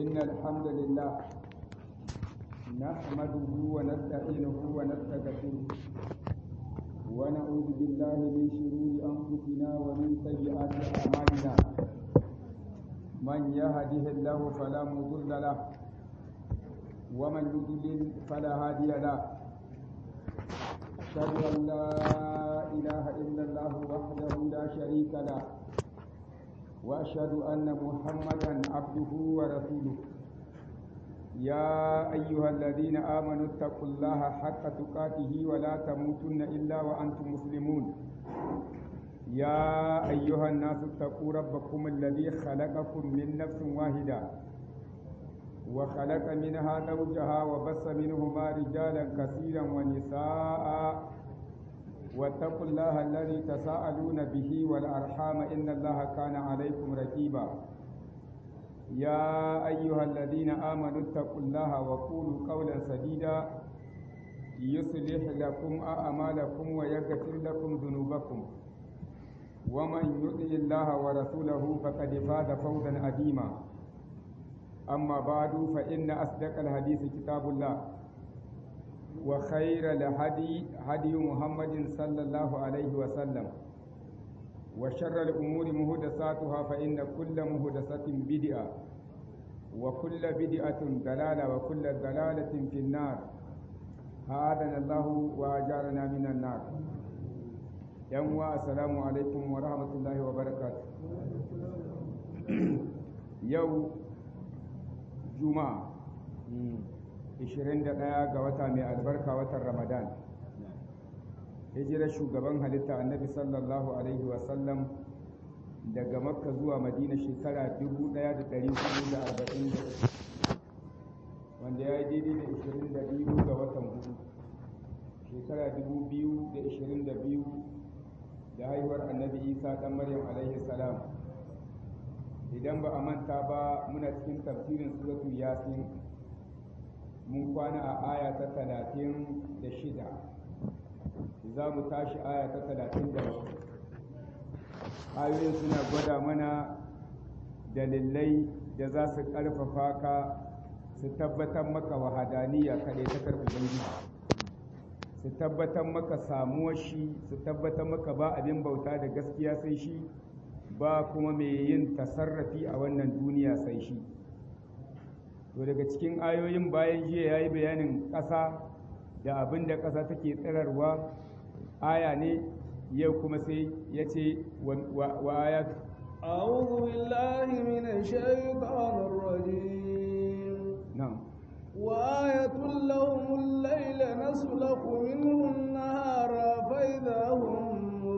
إن الحمد لله نحمده ونستعينه ونستغفره ونعوذ بالله من شرور أنفسنا ومن سيئات أعمالنا من يهده الله فلا مضل له ومن يضلل فلا هادي له أشهد أن لا إله إلا الله وحده لا شريك له وأشهد أن محمدا عبده ورسوله يا أيها الذين آمنوا اتقوا الله حق تقاته ولا تموتن إلا وأنتم مسلمون يا أيها الناس اتقوا ربكم الذي خلقكم من نفس واحدة وخلق منها زوجها وبث منهما رجالا كثيرا ونساء واتقوا الله الذي تساءلون به والأرحام إن الله كان عليكم رقيبا يا أيها الذين آمنوا اتقوا الله وقولوا قولا سديدا يصلح لكم أعمالكم ويغفر لكم ذنوبكم ومن يطع الله ورسوله فقد فاز فوزا عظيما أما بعد فإن أصدق الحديث كتاب الله وخير الهدي هدي محمد صلى الله عليه وسلم وشر الأمور مهدساتها فإن كل مهدسة بدعة وكل بدعة ضلالة وكل ضلالة في النار هادنا الله وأجارنا من النار يوم السلام عليكم ورحمة الله وبركاته يوم جمعة 21 ga wata mai albarka watan ramadan hijirar shugaban halitta annabi sallallahu alaihi wasallam daga makka zuwa madina shekara 1440 wanda ya yi daidai da 22 ga watan hudu shekara 2022 da haihuwar annabi isa dan maryam alaihi salam idan ba a manta ba muna cikin tafsirin suratul yasin mun kwana a aya ta talatin da shida za mu tashi aya ta talatin da bakwai ayoyin suna gwada mana dalilai da za su ƙarfafa ka su tabbatar maka wahadaniya kaɗai ta karɓi su tabbatar maka samuwar shi su tabbatar maka ba abin bauta da gaskiya sai shi ba kuma mai yin tasarrafi a wannan duniya sai shi to daga cikin ayoyin bayan jiya ya yi bayanin ƙasa da abin da ƙasa take tsirarwa aya ne yau kuma sai ya ce wa aya أعوذ بالله من الشيطان الرجيم نعم وآية لهم الليل نسلخ منه النهار فإذا هم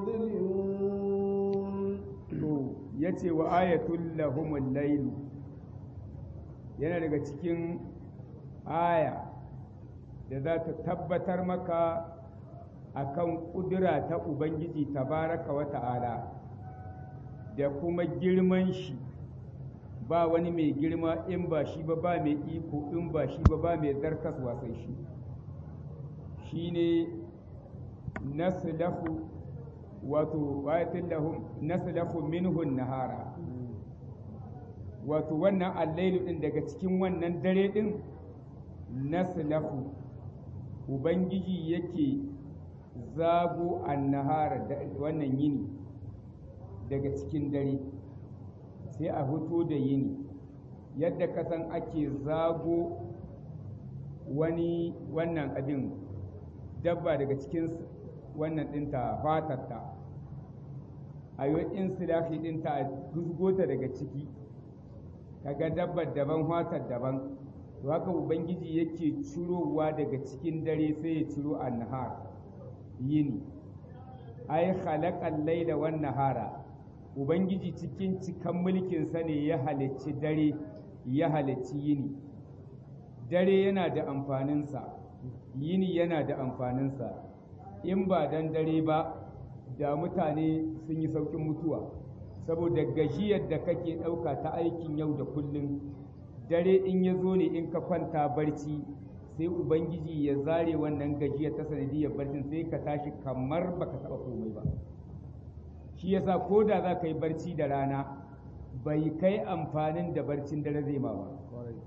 مظلمون yace wa ayatul lahumul layl yana daga cikin aya da za ta tabbatar maka akan ƙudura ta Ubangiji tabaraka wa ta'ala da kuma girman shi ba wani mai girma in ba shi ba ba mai iko in ba shi ba ba mai zarkaswa sai shi shi ne nasilahu wato wayatin lahum nasilahu minhun nahara wato wannan allailu din daga cikin wannan dare din naslahu ubangiji yake zago annahara da wannan yini daga cikin dare sai a fito da yini yadda kasan ake zago wani wannan abin dabba daga cikin wannan ɗinta fatarta a yi insilafi ɗinta a gusgota daga ciki kaga dabbar daban fatar daban to haka ubangiji yake cirowa daga cikin dare sai ya ciro annahar yini ai khalaqal laila wan nahara ubangiji cikin cikan mulkin sa ne ya halicci dare ya halicci yini dare yana da amfaninsa yini yana da amfaninsa in ba dan dare ba da mutane sun yi saukin mutuwa saboda gajiyar da kake ɗauka ta aikin yau da kullum dare in ya zo ne in ka kwanta barci sai ubangiji ya zare wannan gajiyar ta sanadiyar barcin sai ka tashi kamar baka taɓa komai ba shi yasa ko da za ka yi barci da rana bai kai amfanin da barcin dare zai ma ba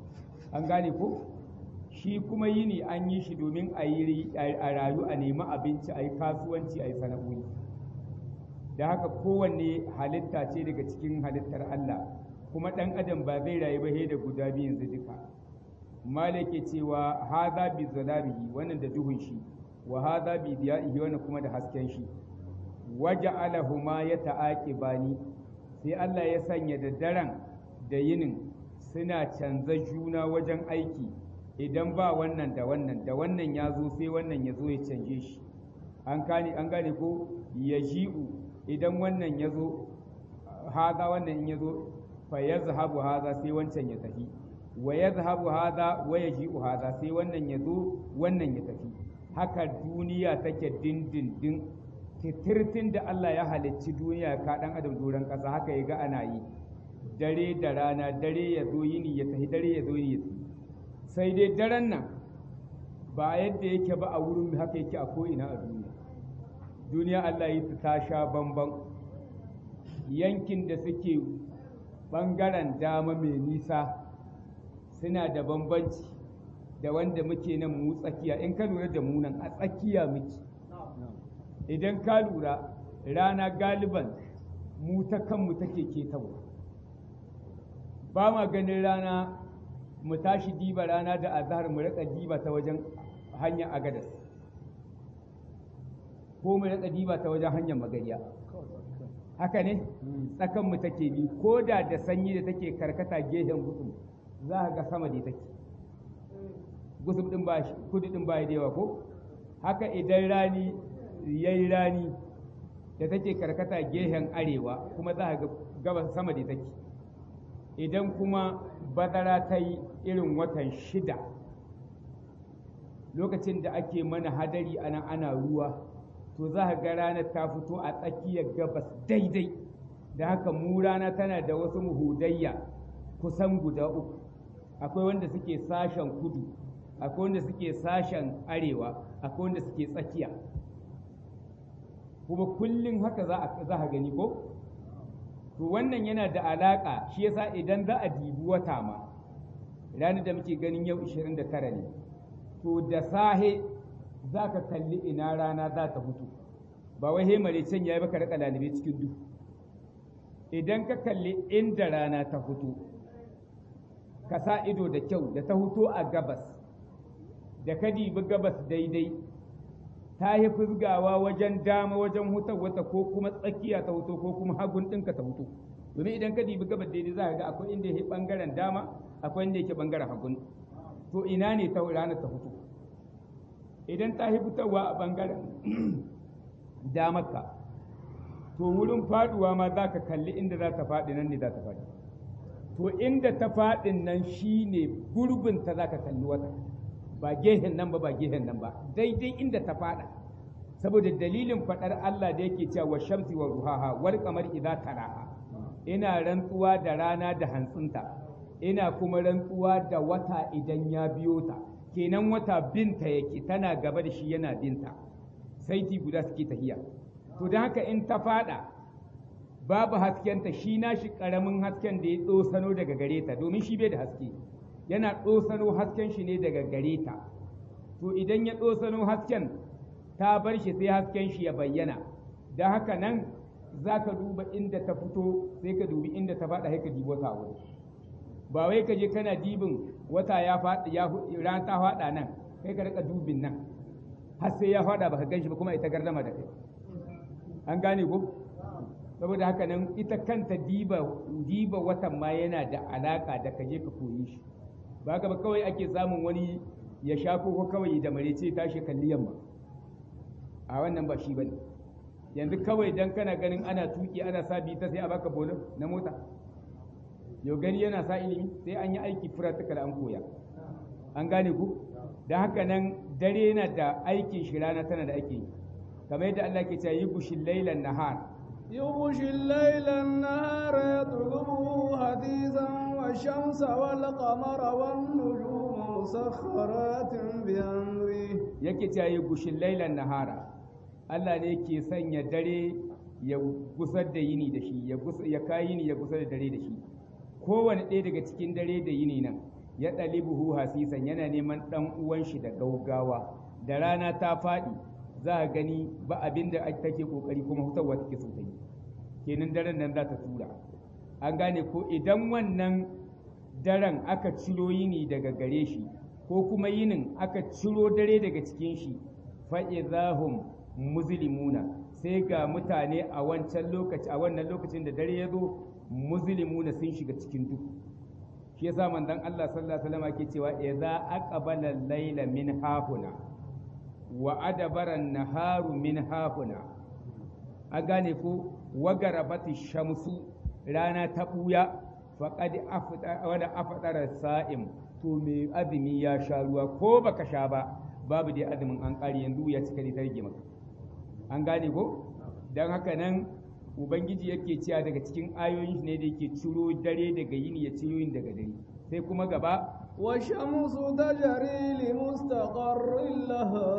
an gane ko shi kuma yini an yi shi domin a yi a rayu a nemi abinci a yi kasuwanci a yi sana'o'i da haka kowanne halitta ce daga cikin halittar Allah kuma ɗan adam ba zai rayu ba da guda biyun duka malake cewa haza bi zalamihi wannan da duhun shi wa haza bi diya'ihi wannan kuma da hasken shi waja'alahuma yata'aqibani sai Allah ya sanya da daren da yinin suna canza juna wajen aiki idan ba wannan da wannan da wannan ya zo sai wannan ya zo ya canje shi an gane an gane ko ya ji'u idan wannan ya zo haza wannan in ya zo fa ya zahabu haza sai wancan ya tafi wa ya zahabu haza wa ya ji'u haza sai wannan ya zo wannan ya tafi haka duniya take dindindin titirtin da Allah ya halicci duniya ka dan adam doron ƙasa haka ya ga ana yi dare da rana dare ya zo yini ya tafi dare ya zo yini ya tafi sai dai daren nan ba yadda yake ba a wurin haka yake a ko'ina a duniya duniya Allah yi ta sha bamban yankin da suke ɓangaren dama mai nisa suna da bambanci da wanda muke nan mu tsakiya in ka lura da mu nan a tsakiya muke idan ka lura rana galiban mu ta kanmu take ketawa ba ma ganin rana mu tashi diba rana da azhar mu rika diba ta wajen hanyar agadas ko mu rika diba ta wajen hanyar magariya haka ne tsakan mu take bi ko da da sanyi da take karkata gehen gusum za ga sama da take gusum din ba kudu din ba da yawa ko haka idan rani yayi rani da take karkata gehen arewa kuma za ga gabas sama da take idan kuma bazara ta yi irin watan shida lokacin da ake mana hadari ana ana ruwa to za ga rana ta fito a tsakiyar gabas daidai da haka mu rana tana da wasu muhudayya kusan guda uku akwai wanda suke sashen kudu akwai wanda suke sashen arewa akwai wanda suke tsakiya kuma kullum haka za a gani ko to wannan yana da alaƙa shi yasa idan za a dibi wata ma ranar da muke ganin yau 29 ne to da sahe za ka kalli ina rana za ta fito ba wai hemare can ya yi baka rika lalibe cikin duhu idan ka kalli inda rana ta fito ka sa ido da kyau da ta fito a gabas da ka dibi gabas daidai ta yi fusgawa wajen dama wajen hutar wata ko kuma tsakiya ta huto ko kuma hagun ɗinka ta huto domin idan ka dibi gabas daidai za ka ga akwai inda yake ɓangaren dama akwai inda yake ɓangaren hagun to ina ne ta rana ta huto idan ta yi fitarwa a ɓangaren damarka to wurin faduwa ma za ka kalli inda za ta faɗi nan ne za ta faɗi to inda ta faɗin nan shine gurbinta za ka kalli wata ba gehen nan ba ba gehen nan ba daidai inda ta fada saboda dalilin fadar Allah da yake cewa wa shamsi wa ruhaha wal qamar idza talaha ina rantsuwa da rana da hantsinta ina kuma rantsuwa da wata idan ya biyo ta kenan wata binta yake tana gaba da shi yana binta saiti guda suke tahiya to don haka in ta fada babu haskenta shi nashi karamin hasken da ya tsosano daga gare ta domin shi bai da haske yana ɗosano hasken shi ne daga gare ta to idan ya ɗosano hasken ta bar shi sai hasken shi ya bayyana da haka nan za ka duba inda ta fito sai ka dubi inda ta faɗa sai ka dibi wata wuri ba wai ka je kana dibin wata ya faɗa ya ran ta faɗa nan kai ka rika dubin nan har sai ya faɗa baka gan shi ba kuma ita gardama da kai an gane ko saboda haka nan ita kanta diba diba watan ma yana da alaka da ka je ka koyi shi ba haka ba kawai ake samun wani ya sha ko kawai da marece tashi kalli yamma a wannan ba shi bane yanzu kawai dan kana ganin ana tuki ana sa ta sai a baka bolon na mota yau gani yana sa ilimi sai an yi aiki practical an koya an gane ku da haka nan dare yana da aikin shi rana tana da aikin kamar yadda Allah ke cewa yi gushin lailan nahar يغشي الليل النهار يطلبه حديثا والشمس والقمر والنجوم مسخرات بأمره yake cewa yi gushin lailan nahara Allah ne ke sanya dare ya gusar da yini da shi ya kayi yini ya gusar da dare da shi kowane ɗaya daga cikin dare da yini nan ya ɗalibuhu hasisan yana neman ɗan uwan shi da gaugawa da rana ta faɗi za a gani ba abin da take kokari kuma hutarwa take so ta yi kenan daren nan za ta tura an gane ko idan wannan daren aka ciro yini daga gare shi ko kuma yinin aka ciro dare daga cikin shi fa'izahum muzlimuna sai ga mutane a wancan lokaci a wannan lokacin da dare ya zo muzlimuna sun shiga cikin duhu shi yasa manzon Allah sallallahu alaihi wasallam ke cewa idza aqbala al-layla min hahuna wa adabara naharu min hahuna a gane ko wagarabati shamsu rana ta buya faqad wada afdara sa'im to me azumi ya sha ruwa ko baka sha ba babu dai azumin an kare yanzu ya cika ne ta rage maka an gane ko dan haka nan ubangiji yake cewa daga cikin ayoyin ne da yake ciro dare daga yini ya ciro yin daga dare sai kuma gaba والشمس تجري لمستقر لها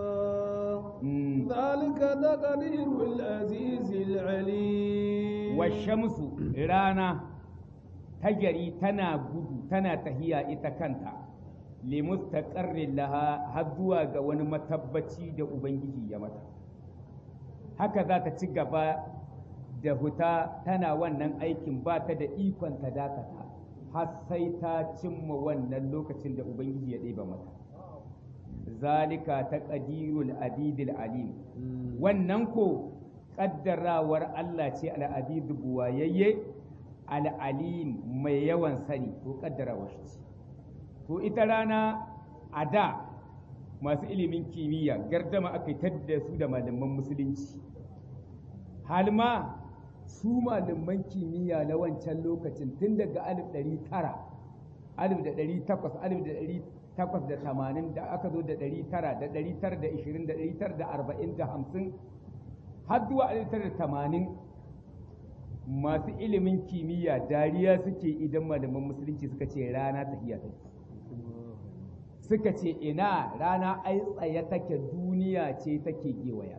ذلك تقدير العزيز العليم والشمس رانا تجري تنا gudu tana tahiya ita kanta limustaqarrin laha har zuwa ga wani matabbaci da ubangiji ya mata haka za ta ci gaba da huta tana wannan aikin ba ta da ikon ta dakata har sai ta cimma wannan lokacin da Ubangiji ya ɗeba mata. Zalika ta ƙadirul adidil alim. Wannan ko ƙaddarawar Allah ce al'adidu buwayayye al'alim mai yawan sani ko ƙaddarawar shi. To ita rana a da masu ilimin kimiyya gardama aka yi da su da malaman musulunci. Halma su malaman kimiyya na wancan lokacin tun daga alif ɗari tara alif da ɗari takwas alif da ɗari takwas da tamanin da aka zo da ɗari tara da ɗari tara da ishirin da ɗari tara da arba'in da hamsin har zuwa alif tara da tamanin masu ilimin kimiyya dariya suke idan malaman musulunci suka ce rana tafiya take suka ce ina rana ai tsaye take duniya ce take gewaya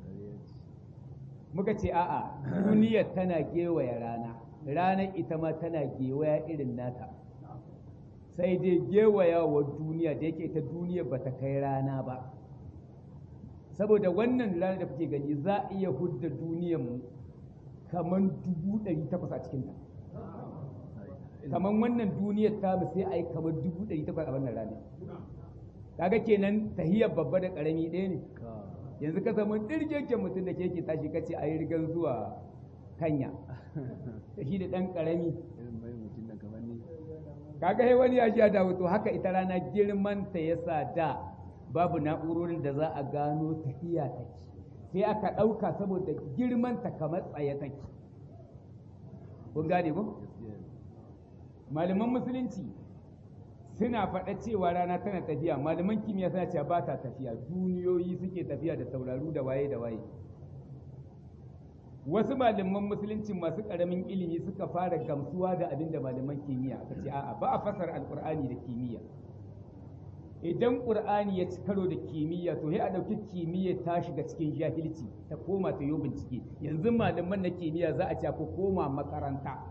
muka ce a'a duniyar tana gewaya rana ranar ita ma tana gewaya irin nata sai dai gewaya wa duniya da yake ita duniya ba ta kai rana ba saboda wannan rana da kuke gani za a iya hudda duniyar mu kamar dubu ɗari takwas a cikinta kamar wannan duniyar ta mu sai a yi kamar dubu ɗari takwas a wannan rana kaga kenan tahiyar babba da ƙarami ɗaya ne yanzu ka samu ɗirgegen mutum da ke tashi kace a yi rigar zuwa kanya da shi da ɗan ƙarami kaga sai wani ya sha dawo to haka ita rana girman ta yasa da babu na'urorin da za a gano tafiya take sai aka ɗauka saboda girman ta kamar tsaye take kun gane ko malaman musulunci suna faɗa cewa rana tana tafiya malaman kimiyya suna cewa ba ta tafiya duniyoyi suke tafiya da tauraru da waye da waye wasu malaman musulunci masu ƙaramin ilimi suka fara gamsuwa da abin da malaman kimiyya aka ce a'a ba a fasar alƙur'ani da kimiyya idan ƙur'ani ya ci karo da kimiyya to sai a ɗauki kimiyya ta shiga cikin jahilci ta koma ta yi bincike yanzu malaman na kimiyya za a ce ku koma makaranta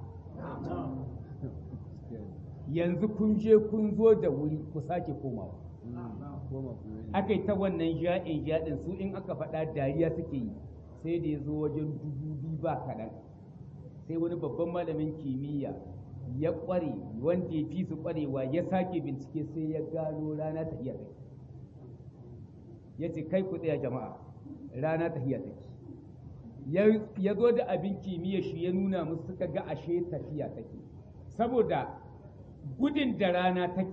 yanzu kun je kun zo da wuri ku sake komawa aka yi ta wannan ja'in jaɗin su in aka faɗa dariya suke yi sai da ya zo wajen dubu biyu ba kaɗan sai wani babban malamin kimiyya ya ƙware wanda ya fi su ƙwarewa ya sake bincike sai ya gano rana ta iya take ya ce kai ku tsaya jama'a rana ta iya take ya zo da abin kimiyya shi ya nuna musu suka ga ashe tafiya take saboda gudun da rana take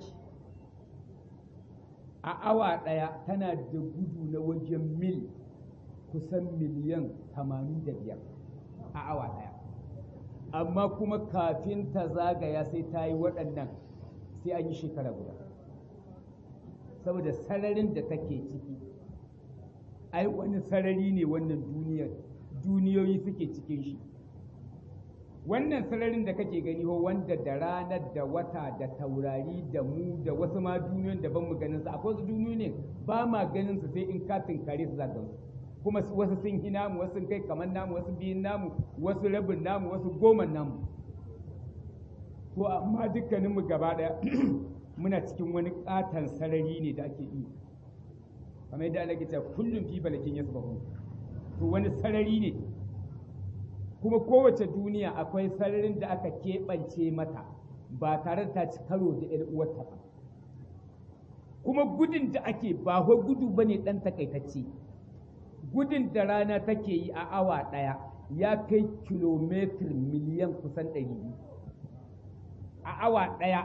a awa ɗaya tana da gudu na wajen mil kusan miliyan 85 a awa ɗaya amma kuma kafin ta zagaya sai ta yi waɗannan sai an yi shekara guda saboda sararin da take ciki ai wani sarari ne wannan duniyar duniyoyi suke cikin shi wannan sararin da kake gani ho wanda da ranar da wata da taurari da mu da wasu ma duniyoyin da ban mu ganin su akwai wasu duniyoyi ne ba ma ganin su sai in ka tinkare su zaka su kuma wasu sun hi namu wasu sun kai kamar namu wasu biyun namu wasu rabin namu wasu goma namu to amma dukkanin mu gaba daya muna cikin wani ƙaton sarari ne da ake yi kamar yadda Allah ke cewa kullum fi balakin yasbahu to wani sarari ne kuma kowace duniya akwai sararin da aka keɓance mata ba tare da ta ci karo da ‘yar uwarta ba kuma gudun da ake ba wai gudu ba ne ɗan takaitacce gudun da rana take yi a awa ɗaya ya kai kilomitar miliyan kusan ɗari biyu a awa ɗaya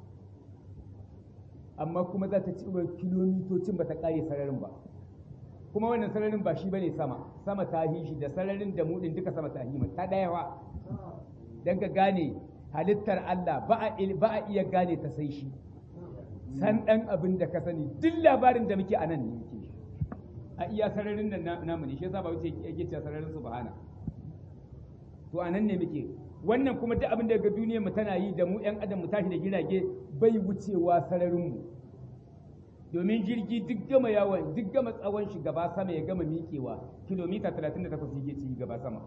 amma kuma za ta ci kilomitocin ba ta ƙare sararin ba kuma wannan sararin ba shi bane sama sama ta yi shi da sararin da mudin duka sama ta yi ta dayawa dan ka gane halittar Allah ba a ba a iya gane ta sai shi san dan abin da ka sani duk labarin da muke anan ne muke a iya sararin nan namu ne shi yasa ba wuce yake cewa sararin subhana to anan ne muke wannan kuma duk abin da ga duniyar mu tana yi da mu yan adam mu tashi da girage bai wucewa sararin mu domin jirgi duk gama yawon duk gama tsawon shi gaba sama ya gama miƙewa kilomita 38 yake ci gaba sama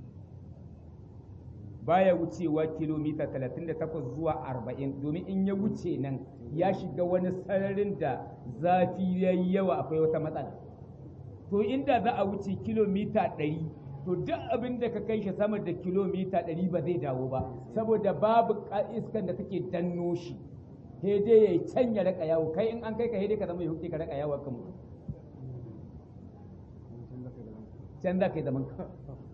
baya wucewa kilomita 38 zuwa 40 domin in ya wuce nan ya shiga wani sararin da zafi ya yi yawa akwai wata matsala to inda za a wuce kilomita 100 to duk abin da ka kai shi sama da kilomita 100 ba zai dawo ba saboda babu iskan da take danno shi sai dai ya can ya raka yawo kai in an kai ka dai ka zama ya hukke ka raka yawo kan mutum can za ka yi zaman ka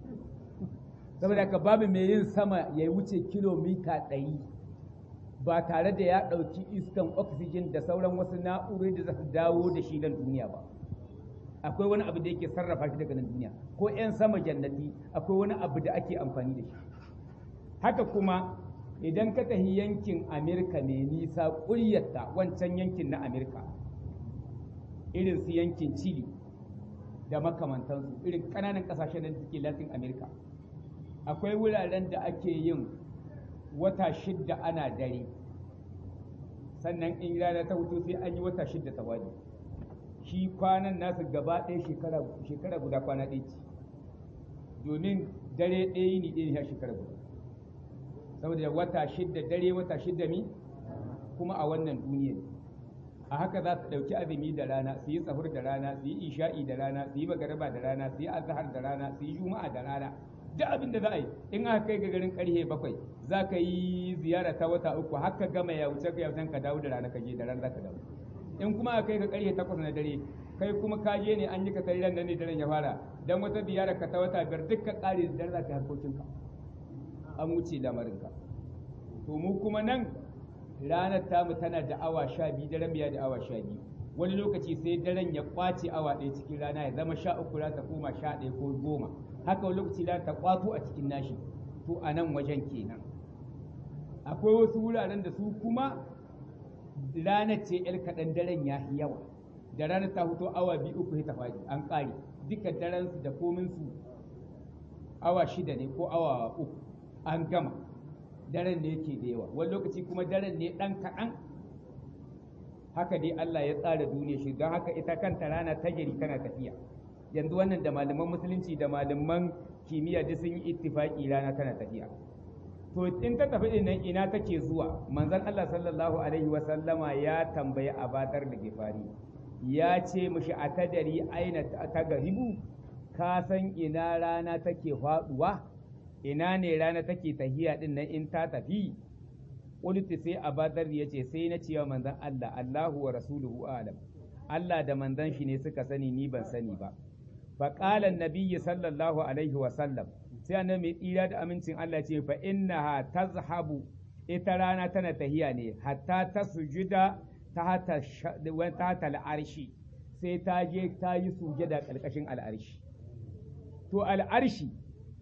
saboda ka babu mai yin sama ya wuce kilomita ɗari ba tare da ya ɗauki iskan oxygen da sauran wasu na'urori da za su dawo da shi nan duniya ba akwai wani abu da yake sarrafa shi daga nan duniya ko 'yan sama jannati akwai wani abu da ake amfani da shi haka kuma idan ka tafi yankin amerika mai nisa ƙuryarta wancan yankin na amerika irin su yankin chile da makamantansu irin ƙananan ƙasashen da suke latin amerika akwai wuraren da ake yin wata shidda ana dare sannan in rana ta hutu sai an yi wata shidda ta wani shi kwanan nasu gaba ɗaya shekara guda kwana ɗaya ce domin dare ɗaya ni ɗaya ya shekara guda saboda wata shidda dare wata shidda mi kuma a wannan duniyar a haka za su ɗauki azumi da rana su yi sahur da rana su yi isha'i da rana su yi magariba da rana su yi azhar da rana su yi juma'a da rana duk abin da za a yi in aka kai ga garin karhe bakwai za ka yi ziyara ta wata uku haka gama ya wuce ka yautan ka dawo da rana ka je da rana za ka dawo in kuma aka kai ga karhe takwas na dare kai kuma ka je ne an yi ka tare nan ne daren ya fara dan wata ziyara ka ta wata biyar duk ka kare da dare za ka harkokinka an wuce lamarinka to mu kuma nan ranar tamu tana da awa sha biyu daren biya da awa sha biyu wani lokaci sai daren ya kwace awa ɗaya cikin rana ya zama sha uku ta koma sha ɗaya ko goma haka wani lokaci za ta kwato a cikin nashi to a nan wajen kenan akwai wasu wuraren da su kuma ranar ce yar kaɗan daren ya fi yawa da ranar ta fito awa biyu uku ta faɗi an ƙare duka daren su da komin su awa shida ne ko awa uku an gama daren ne yake da yawa wani lokaci kuma daren ne ɗan kaɗan haka dai Allah ya tsara duniya shi don haka ita kanta rana ta jari tana tafiya yanzu wannan da malaman musulunci da malaman kimiyya duk sun yi ittifaki rana tana tafiya to in ta tafi din nan ina take zuwa manzon Allah sallallahu alaihi wa sallama ya tambayi abadar da gifari ya ce mishi a tadari aina ta garibu ka san ina rana take faduwa ina ne rana take tahiya din nan in ta tafi qultu sai abadar ya ce sai na cewa manzon Allah Allahu wa rasuluhu alam Allah da manzon shi ne suka sani ni ban sani ba فقال النبي صلى الله عليه وسلم sai annabi mai tsira da amincin Allah ce fa innaha tazhabu ita rana tana tahiya ne hatta ta sujuda ta hata ta al'arshi sai ta je ta yi sujada karkashin al'arshi to al'arshi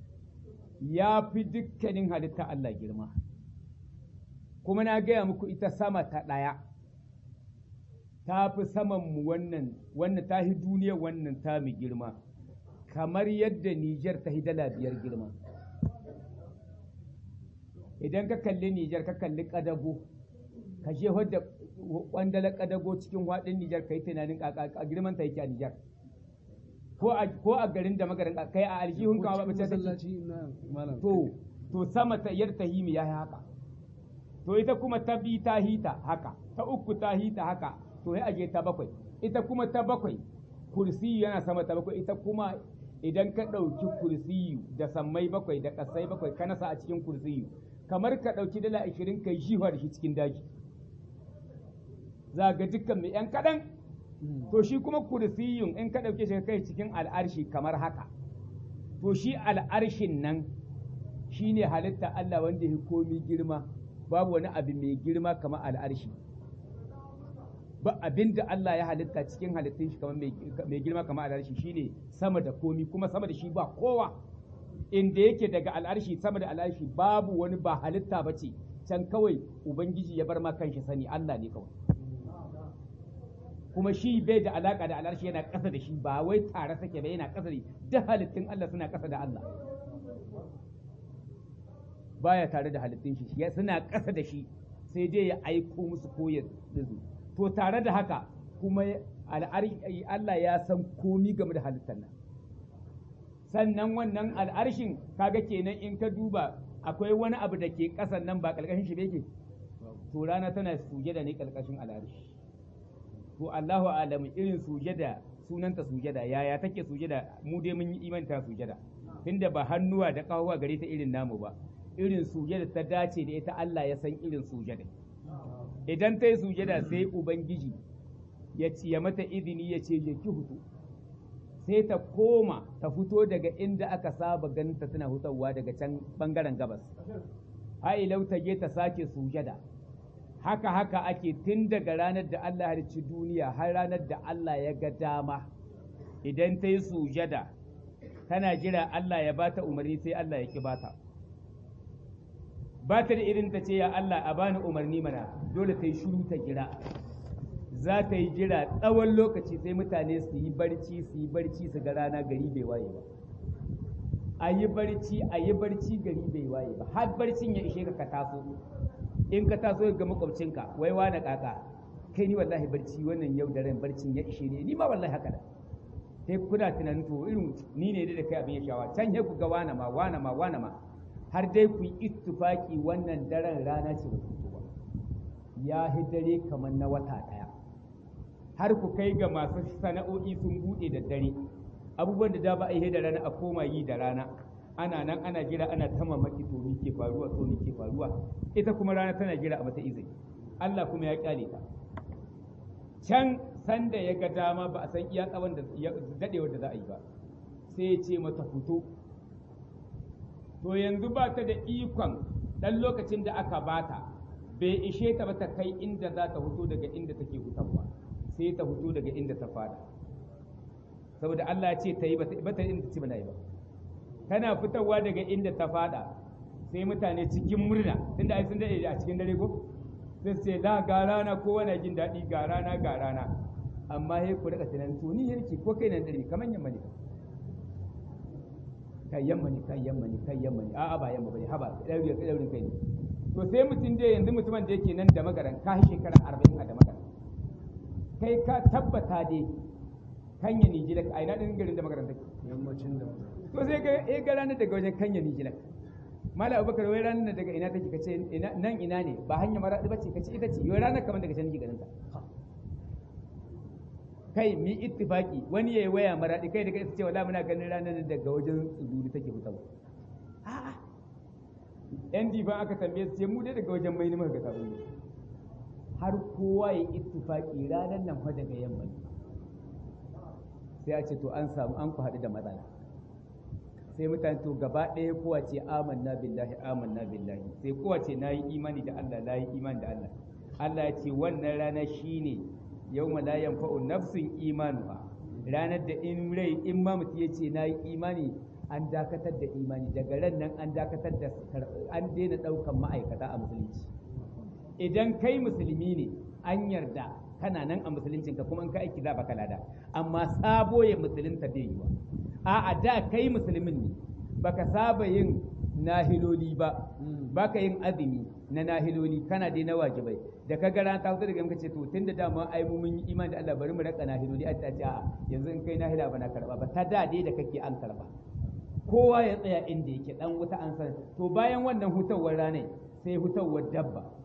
ya fi dukkanin halitta Allah girma kuma na gaya muku ita sama ta ɗaya ta fi saman mu wannan wannan ta fi duniyar wannan ta mu girma kamar yadda Nijar ta hi dala biyar girma idan ka kalli Nijar ka kalli kadago ka je da kwandalar kadago cikin waɗin Nijar ka yi tunanin a girman ta yake a Nijar ko a garin da magarin kai a aljihun ka ba bace to to sama ta yar tahimi ya haka to ita kuma ta bi ta hita haka ta uku ta hita haka to sai aje ta bakwai ita kuma ta bakwai kursiyu yana sama ta bakwai ita kuma idan ka ɗauki kursiyu da sammai bakwai da ƙasai bakwai ka nasa a cikin kursiyu kamar ka ɗauki dala ashirin ka yi shiwa da shi cikin daji za ga dukkan mai ‘yan kaɗan to shi kuma kursiyun in ka ɗauke shi kai cikin al'arshi kamar haka to shi al'arshin nan shi ne halitta Allah wanda ya komi girma babu wani abu mai girma kamar al'arshi ba abin da Allah ya halitta cikin halittun shi kamar mai girma kamar al'arshi shine sama da komi kuma sama da shi ba kowa inda yake daga al'arshi sama da al'arshi babu wani ba halitta ba ce can kawai ubangiji ya bar ma kanshi sani Allah ne kawai kuma shi bai da alaka da al'arshi yana ƙasa da shi ba wai tare sake ba yana ƙasa da duk halittun Allah suna ƙasa da Allah baya tare da halittun shi suna ƙasa da shi sai dai ya aiko musu koyar da su to tare da haka kuma Allah ya san komi game da halittar nan sannan wannan al'arshin kaga kenan in ka duba akwai wani abu da ke ƙasan nan ba ƙarƙashin shi yake to rana tana sujada ne ƙarƙashin al'arshi to Allahu alamu irin sujada sunanta sujada yaya take sujada mu dai mun yi imanta sujada tunda ba hannuwa da ƙahuwa gare ta irin namu ba irin sujada ta dace da ita Allah ya san irin sujada idan ta yi sujada sai ubangiji ya ci ya mata izini ya ce ya ki hutu sai ta koma ta fito daga inda aka saba ganin ta tana hutawa daga can bangaren gabas ha'ilau ta je ta sake sujada haka haka ake tun daga ranar da Allah ya halicci duniya har ranar da Allah ya ga dama idan ta yi sujada tana jira Allah ya bata umarni sai Allah ya ki bata ba ta da irin ta ce ya Allah a bani umarni mana dole ta yi shiru ta jira za ta yi jira tsawon lokaci sai mutane su yi barci su yi barci su ga rana gari bai waye ba a yi barci a yi barci gari bai waye ba har barcin ya ishe ka ka taso in ka taso ga makwabcinka wai wani kaka kai ni wallahi barci wannan yau da ran barcin ya ishe ne ni ma wallahi haka da sai kuna tunanin to irin ni ne da kai abin ya shawa can ya ku ga wana ma wana ma wana ma har dai ku yi ittifaki wannan daren rana ce ba ya hi dare kamar na wata daya har ku kai ga masu sana'o'i sun bude da dare abubuwan da da ba a yi da rana a koma yi da rana ana nan ana jira ana ta mamaki to me ke faruwa to me ke faruwa ita kuma rana tana jira a mata izini Allah kuma ya kyale ta can sanda ya ga dama ba a san iya tsawon da dadewar da za a yi ba sai ya ce mata fito to yanzu ba ta da ikon dan lokacin da aka bata bai ishe ta ba ta kai inda za ta fito daga inda take hutarwa sai ta fito daga inda ta fada saboda Allah ya ce ta yi ba ta inda ce ba na yi ba tana fitowa daga inda ta fada sai mutane cikin murna tunda ai sun dade a cikin dare ko sai sai la ga rana kowa na jin daɗi ga rana ga rana amma sai ku rika tunanin to ni yarki ko kai nan dare kaman yamma ne kai yamma ne kai yamma ne kai yamma ne a'a ba yamma bane haba dauri dauri kai ne to sai mutum dai yanzu mutumin da yake nan da magaran ka shekara 40 a da magaran kai ka tabbata dai kanya ni jilak a ina din garin da magaran take yammacin da to sai ga eh ga ranar daga wajen kanya ni jilak mala abubakar wai ranar daga ina take kace nan ina ne ba hanya mara ba ce kace ita ce wai ranar kamar daga can nake ganin ta kai mi ittifaki wani yayi waya maradi kai daga ita ce wallahi muna ganin ranar daga wajen tsuduri take fitawa a'a yan diban aka tambaye su ce mu dai daga wajen mai muka ga sabon har kowa ya ittifaki ranar nan fa daga yamma ne sai a ce to an samu an ku haɗu da matsala sai mutane to gaba ɗaya kowa ce amanna billahi amanna billahi sai kowa ce na yi imani da Allah na yi imani da Allah Allah ya ce wannan rana shine yawma la yanfa'u nafsin imanuha ranar da in rai in ma mutum ya ce na yi imani an dakatar da imani daga ran nan an dakatar da an daina ɗaukan ma'aikata a musulunci idan kai musulmi ne an yarda kana nan a musuluncinka kuma in ka aiki za baka lada amma sabo ya musulunta bai yiwa a'a da kai musulmin ne baka saba yin nahiloli ba baka yin azumi na nahiloli kana dai na wajibai da ka ga ran ta fito daga muka ce to tunda dama ai mu mun yi imani da Allah bari mu raka nahiloli a ta ce a'a yanzu in kai nahila ba na karba ba ta da dai da kake an karba kowa ya tsaya inda yake dan wuta an san to bayan wannan hutawar ranar sai hutawar dabba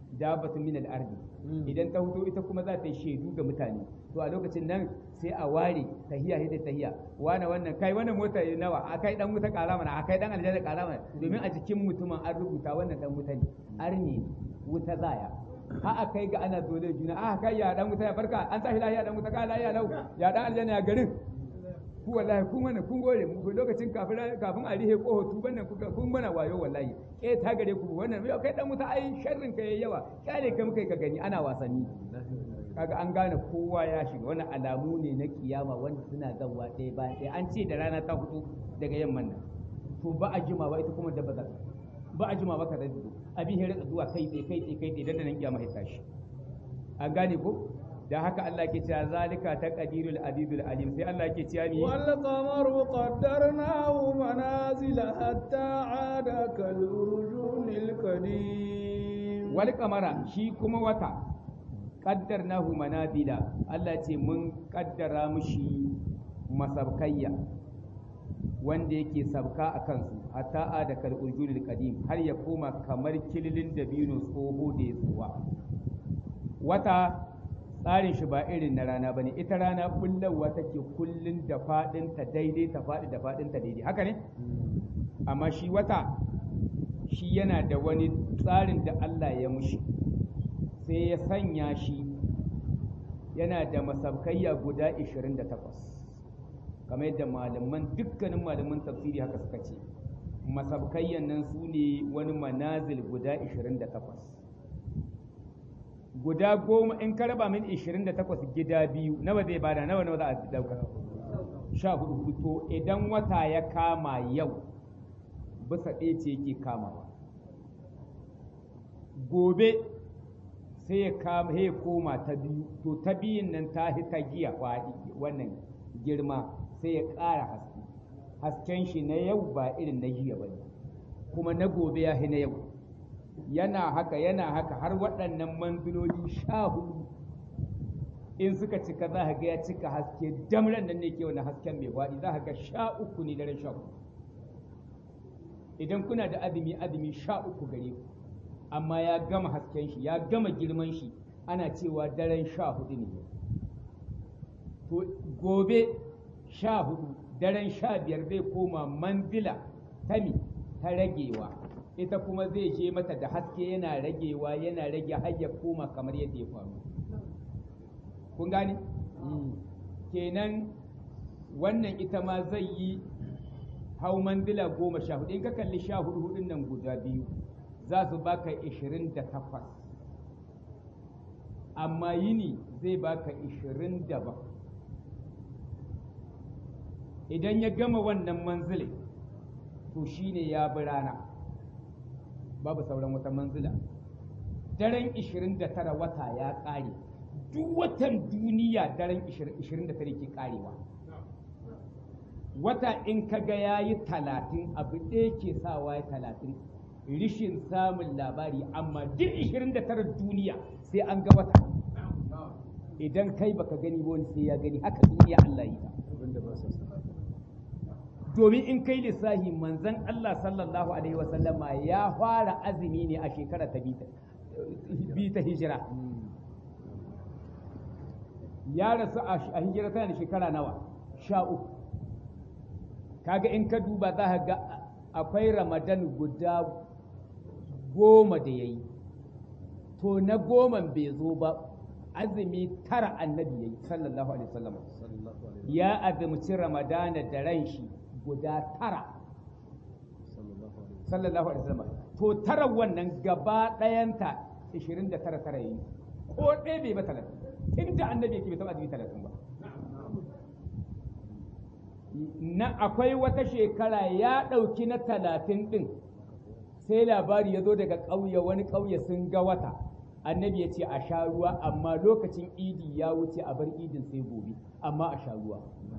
dabbatun min al-ardi idan ta huto ita kuma za ta yi shaidu ga mutane to a lokacin nan sai a ware tahiya hidda tahiya wane wannan kai wannan mota nawa a kai dan wuta kara mana a kai dan aljanna kara mana domin a jikin mutumin an rubuta wannan dan wuta ne arni wuta zaya ha a kai ga ana dole juna a kai ya dan wuta ya barka an tashi lahiya dan wuta ka lahiya lau ya dan aljanna ya garin ku wallahi kun wannan kun gore mu lokacin kafin kafin a rihe koho tuban nan kuka kun mana wayo wallahi eh ta gare ku wannan yau kai dan wuta ai sharrin ka yayi yawa kyale ka muka ka gani ana wasanni kaga an gane kowa ya shiga wannan alamu ne na kiyama wanda suna zawa ɗaya bayan ɗaya an ce da rana ta hudu daga yamman nan to ba a jima ba ita kuma da ba ba a jima ba ka zai zuwa abin ya rika zuwa kai tsaye kai tsaye kai tsaye dan nan kiyama ya tashi an gane ko da haka Allah ke cewa zalika taqdirul azizul alim sai Allah ke cewa ni wal qamaru qaddarnahu manazila hatta ada kal urjunil qadim wal qamara shi kuma wata qaddarnahu manazila Allah ce mun kaddara mushi masabkayya wanda yake sabka a kansu hatta ada kal urjunil qadim har ya koma kamar kililin dabino tsoho da ya tsuwa wata tsarin shi ba irin na rana bane ita rana bullawa take kullun da fadinta daidai ta fadi da fadinta daidai haka ne amma shi wata shi yana da wani tsarin da Allah ya mushi sai ya sanya shi yana da masabkayya guda 28 kamar yadda malaman dukkanin malaman tafsiri haka suka ce masabkayyan nan su ne wani manazil guda 28 guda goma in ka raba min 28 gida biyu nawa zai bada nawa nawa za a dauka sha hudu hudu to idan wata ya kama yau bisa ɗaya ce yake kamawa gobe sai ya kama ya koma ta biyu to ta biyun nan ta hi ta giya wannan girma sai ya ƙara haske hasken shi na yau ba irin na jiya ba kuma na gobe ya hi na yau yana haka yana haka har waɗannan manziloli sha hudu in suka cika za ka ga ya cika haske damran nan ne ke wani hasken mai faɗi za ka ga sha uku ne daren sha uku idan kuna da azumi azumi sha uku gare ku amma ya gama hasken shi ya gama girman shi ana cewa daren sha hudu ne to gobe sha hudu daren sha biyar zai koma manzila tami ta ragewa ita kuma zai je mata da haske yana ragewa yana rage har ya koma kamar yadda ya faru kun gane kenan wannan ita ma zai yi hau mandila goma sha hudu in ka kalli sha hudu hudun nan guda biyu za su baka ishirin da takwas amma yini zai baka ishirin da ba idan ya gama wannan manzilin to shine ya bi rana babu sauran wata manzila daren 29 wata ya ƙare duk watan duniya daren 29 ke ƙarewa wata in kaga ya yi talatin abu ɗaya ke sawa ya talatin rishin samun labari amma duk 29 duniya sai an ga wata idan kai baka gani wani sai ya gani haka duniya Allah yi ta domin in kai lissahi manzon Allah sallallahu alaihi wasallama ya fara azumi ne a shekara ta bi ta hijira ya rasu a hijira tana da shekara nawa sha uku kaga in ka duba za ka ga akwai ramadan guda goma da ya yi to na goman bai zo ba azumi tara annabi ya yi sallallahu alaihi wasallam ya azumci ramadana da ran shi guda tara sallallahu alaihi wasallam to tara wannan gaba ɗayanta 29 tara yi ko ɗaya bai ba talatin inda annabi yake bai taɓa azumi talatin ba na akwai wata shekara ya ɗauki na talatin ɗin sai labari ya zo daga ƙauye wani ƙauye sun ga wata annabi ya ce a sha ruwa amma lokacin idi ya wuce a bar idin sai gobe amma a sha ruwa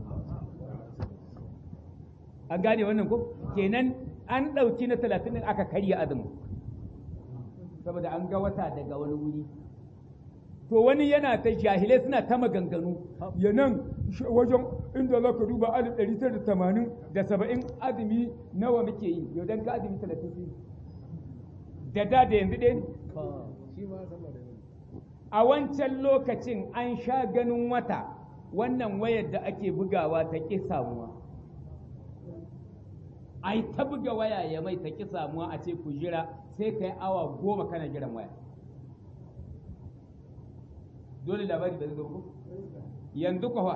an gane wannan ko kenan an ɗauki na talatin ɗin aka karya azumin saboda an ga wata daga wani wuri to wani yana ta jahilai suna ta maganganu ya nan wajen inda za ka duba alif ɗari tara da tamanin da saba'in azumi nawa muke yi yau dan ka azumi talatin su da da da yanzu ɗaya ne a wancan lokacin an sha ganin wata wannan wayar da ake bugawa ta ƙi samuwa ai ta buga waya ya mai ta ƙi samuwa a ce ku jira sai ka yi awa goma kana jiran waya dole labari ba zai zo ku yanzu kwa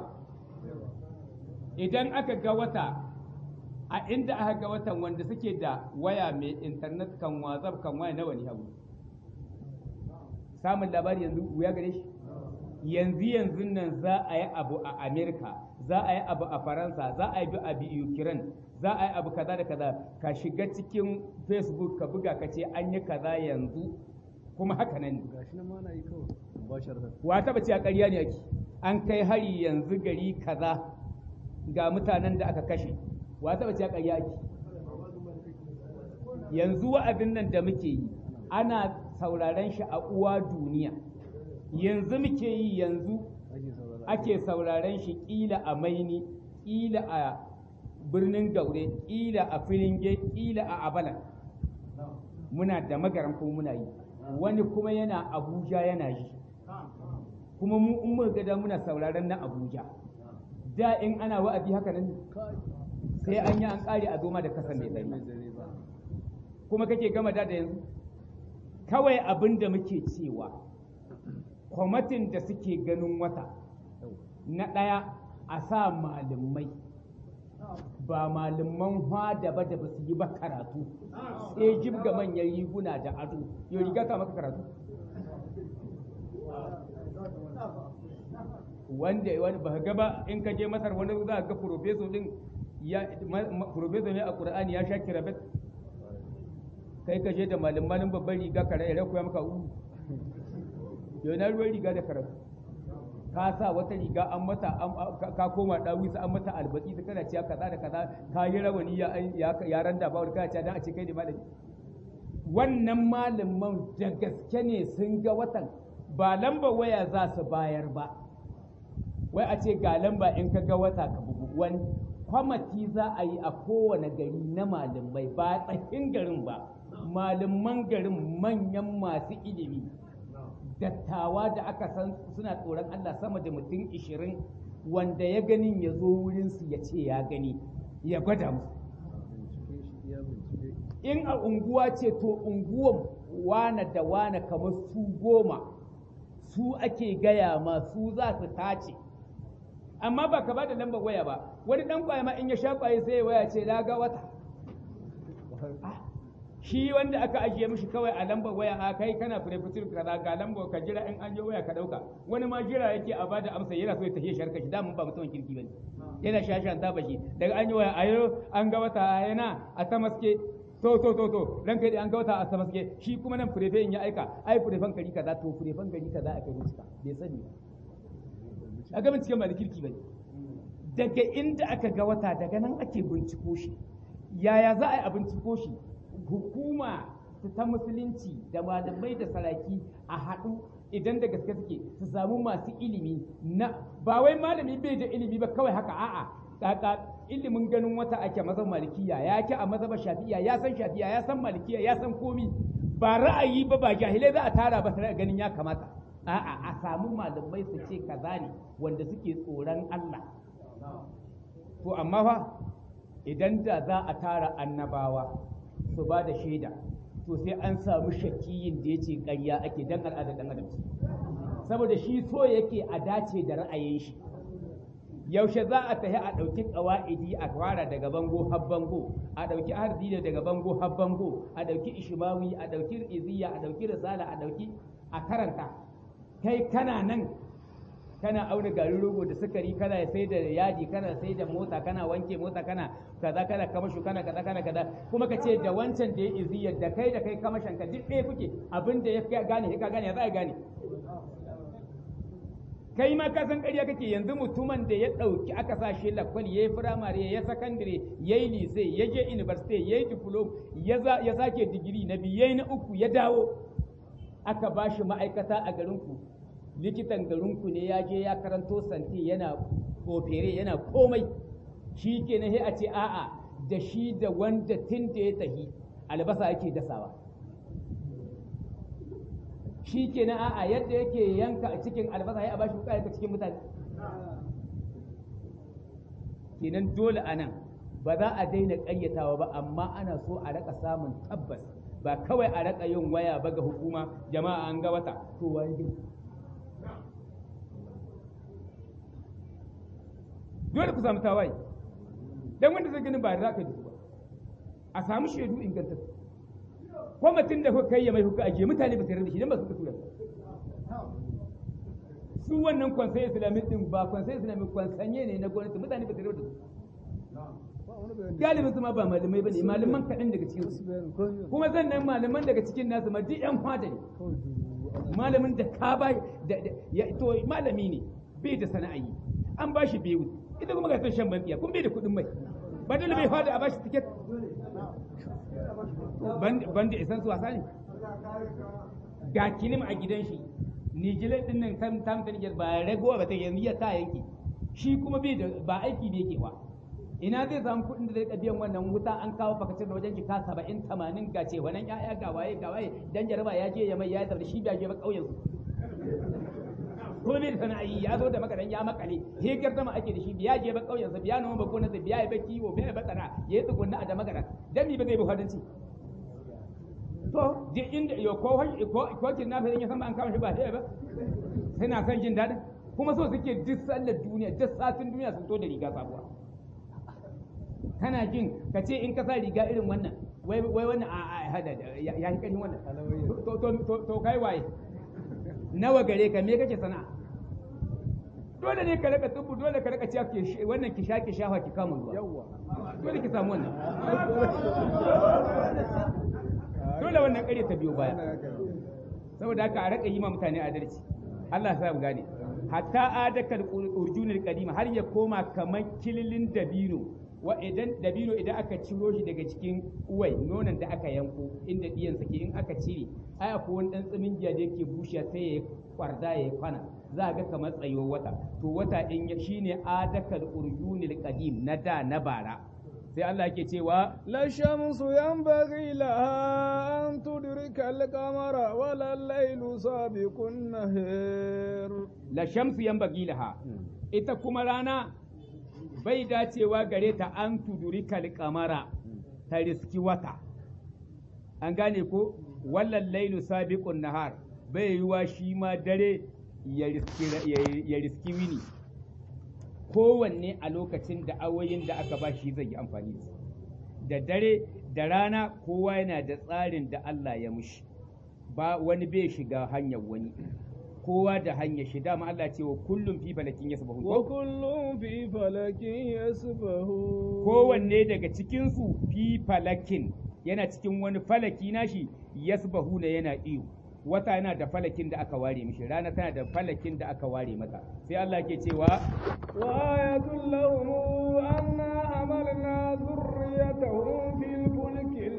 idan aka ga wata a inda aka ga watan wanda suke da waya mai intanet kan whatsapp kan waya nawa ne hagu samun labari yanzu wuya gare shi yanzu yanzu nan za a yi abu a amerika za a yi abu a faransa za a yi abu a ukraine za a yi abu kaza da kaza ka shiga cikin facebook ka buga ka ce an yi kaza yanzu kuma haka nan ne gashi nan ma na yi kawai mubasharatan wa taba ce a ƙarya ne ake an kai hari yanzu gari kaza ga mutanen da aka kashe wa taba ce a ƙarya ake yanzu wa'azin nan da muke yi ana sauraren shi a uwa duniya yanzu muke yi yanzu ake saurara ake sauraren shi ƙila a maini ƙila a birnin gaure ƙila a filinge ƙila a abalan muna da magaran kuma muna yi wani kuma yana abuja yana yi kuma mu in muka gada muna sauraren na abuja da in ana wa'azi haka nan kai sai an yi an ƙare a zoma da kasa mai mai tsayi zare ba kuma kake gama da da yanzu kawai abin da muke cewa kwamatin da suke ganin wata na ɗaya a sa malamai ba malaman hwada ba da ba su yi ba karatu sai jibga manyan riguna da ado yau riga ka maka karatu wanda wani ba ga ba in ka je masar wani za ka ga profeso din ya ma- ma- profeso ne a qur'ani ya sha kirabet kai ka je da malin malin babban riga ka rai koya maka u yau na ruwan riga da karatu ka sa wata riga an mata an- ka- ka koma dawisa an mata albatsi ta kana ciya kaza da kaza ka yi rawani ya ya ya randa ba kana ciya dan a ce kai ne malami wannan malaman da gaske ne sun ga watan ba lamba waya za su bayar ba wai a ce ga lamba in ka ga wata ka bugu wani kwamati za a yi a kowane gari na malamai ba tsakin garin ba malaman garin manyan masu ilimi dattawa da aka san suna tsoron Allah sama da mutum ishirin wanda ya ganin ya zo wurinsu ya ce ya gani ya gwada musu bincike shi iya bincike in a unguwa ce to unguwan wane da wane kamar su goma su ake gaya ma su za su tace amma ba ka ba da lambar waya ba wani dan kwaya ma in ya sha kwaye sai ya waya ce na ga wata Ah, shi wanda aka ajiye mishi kawai a lambar waya a kai kana firefitir kaza ga lambar ka jira in an je waya ka dauka wani ma jira yake a bada amsa yana so ya tafi sharka shi damun ba mutumin kirki bane yana shashan ta bashi daga an yi waya ayo an ga wata yana a ta maske to to to to ran kai an ga wata a ta maske shi kuma nan firefe in ya aika ai firefen gari kaza to firefen gari kaza aka bincika bai sani ba a ga binciken ba da kirki bane daga inda aka ga wata daga nan ake binciko shi yaya za a yi a binciko shi hukuma ta musulunci da malamai da saraki a haɗu idan da gaske suke su samu masu ilimi na ba wai malami bai da ilimi ba kawai haka a'a kaka ilimin ganin wata ake mazan malikiya ya ke a mazhabar shafi'iya ya san shafi'iya ya san malikiya ya san komi ba ra'ayi ba ba jahilai za a tara ba tare da ganin ya kamata a'a a samu malamai su ce kaza ne wanda suke tsoron Allah to amma fa idan da za a tara annabawa su ba da shaida to sai an samu shakiyin da ya ce ƙarya ake dan al'ada dan adam ce. saboda shi so yake a dace da ra'ayin shi yaushe za a tafi a ɗauki ƙawa'idi a fara daga bango har bango a ɗauki hardina daga bango har bango a ɗauki ishmawi a ɗauki iziya a ɗauki risala a ɗauki a karanta kai kana nan kana auna garin rogo da sukari kana sai da yaji kana sai da mota kana wanke mota kana kaza kana kamashu kana kaza kana kaza kuma ka ce da wancan da ya iziya da kai da kai kamashan ka duk ɗaya kuke abin da ya gane ya ka gane ya za a gane kai ma ka san ƙarya kake yanzu mutumin da ya ɗauki aka sa shi lakwal ya yi firamare ya sakandare ya yi lise ya je university ya yi diplom ya za- ya sake digiri na biyu ya yi na uku ya dawo aka ba shi ma'aikata a garinku likitan garinku ne ya je ya karanto santi yana ofere yana komai shi ke na a ce a'a da shi da wanda tun da ya tahi albasa ake dasawa shi kenan a'a yadda yake yanka a cikin albasa ya bashi wuka yanka cikin mutane kenan dole a nan ba za a daina ƙayyatawa ba amma ana so a raka samun tabbas ba kawai a raka yin waya ba ga hukuma jama'a an ga wata to waye gani dole ku samu tawaye dan wanda zai gani ba za ka ji ba a samu shaidu ingantattu ko mutum da kuka kai ya mai kuka ajiye mutane ba su yarda da shi dan ba su tura su wannan kwansai islamic din ba kwansai islamic kwansanye ne na gwamnati mutane ba su yarda da su galibin su ma ba malamai bane malaman kaɗan daga cikin su kuma sannan malaman daga cikin nasu ma duk yan fada ne malamin da ka ba da to malami ne bai da sana'a yi an ba shi biyu ita kuma ga son shan bankiya kun bai da kuɗin mai ba dole bai fada a ba shi tiket ban da isan su wasa ne ga kilim a gidan shi nijilai din nan tam tam ta nijar ba ragowa ba ta yanzu ya ta yanki shi kuma bai da ba aiki ne yake ba ina zai samu kuɗin da zai biyan wannan wuta an kawo fakacin da wajen jika saba'in tamanin ga ce wannan ya'ya ga waye ga waye dan jaraba ya je ya mai ya tafi shi bai je ba ƙauyen su ko bai da sana'ayi ya zo da makaran ya makale he gardama ake da shi biya je ba ƙauyen sa biya noma ba ko na biya ya ba kiwo biya ba tsana ya yi tsugunna a da makaran dan mi ba zai bi hadanci to je inda yo ko ko ko kin na fadin ya san ba an kama shi ba sai ba sai na san jin dadin kuma so suke duk sallar duniya duk satin duniya sun to da riga sabuwa kana jin ka ce in ka sa riga irin wannan wai wai wannan a a hada ya yi kanin wannan to to to to kai waye nawa gare ka me kake sana'a dole ne ka raka tubu dole ka raka ciya wannan ki sha ki shafa ki kama ruwa dole ki samu wannan dole wannan kare ta biyo baya saboda haka a raka yi ma mutane adalci Allah ya sa mu gane hatta adakal urjunil qadima har ya koma kamar kililin dabino wa idan dabino idan aka ciro shi daga cikin uwai nonon da aka yanko inda diyan sake in aka cire ai akwai wani dan tsimin giya da yake bushe sai ya kwarda ya kwana za ga kamar tsayo wata to wata in ya shine adakal urjunil qadim na da na bara sai Allah yake cewa la shamsu yanbaghi laha an tudrika al-qamara wa la laylu sabiqun nahar la shamsu yanbaghi laha ita kuma rana bai dacewa gare ta an tuduri kalkamara ta riski wata an gane ko wallan lailu sabiqun nahar bai yiwa shi ma dare ya riski wini kowanne a lokacin da awoyin da aka ba shi zai yi amfani da da dare da rana kowa yana da tsarin da Allah ya mushi ba wani bai shiga hanyar wani kowa da hanyar shi dama Allah ce wa kullum fi falakin yasbahu wa kullum fi falakin yasbahu kowanne daga cikin su fi falakin yana cikin wani falaki nashi yasbahu ne yana iyo wata yana da falakin da aka ware mishi rana tana da falakin da aka ware mata sai Allah ke cewa wa ayatul lahum anna amalna zurriyatahum fil fulkil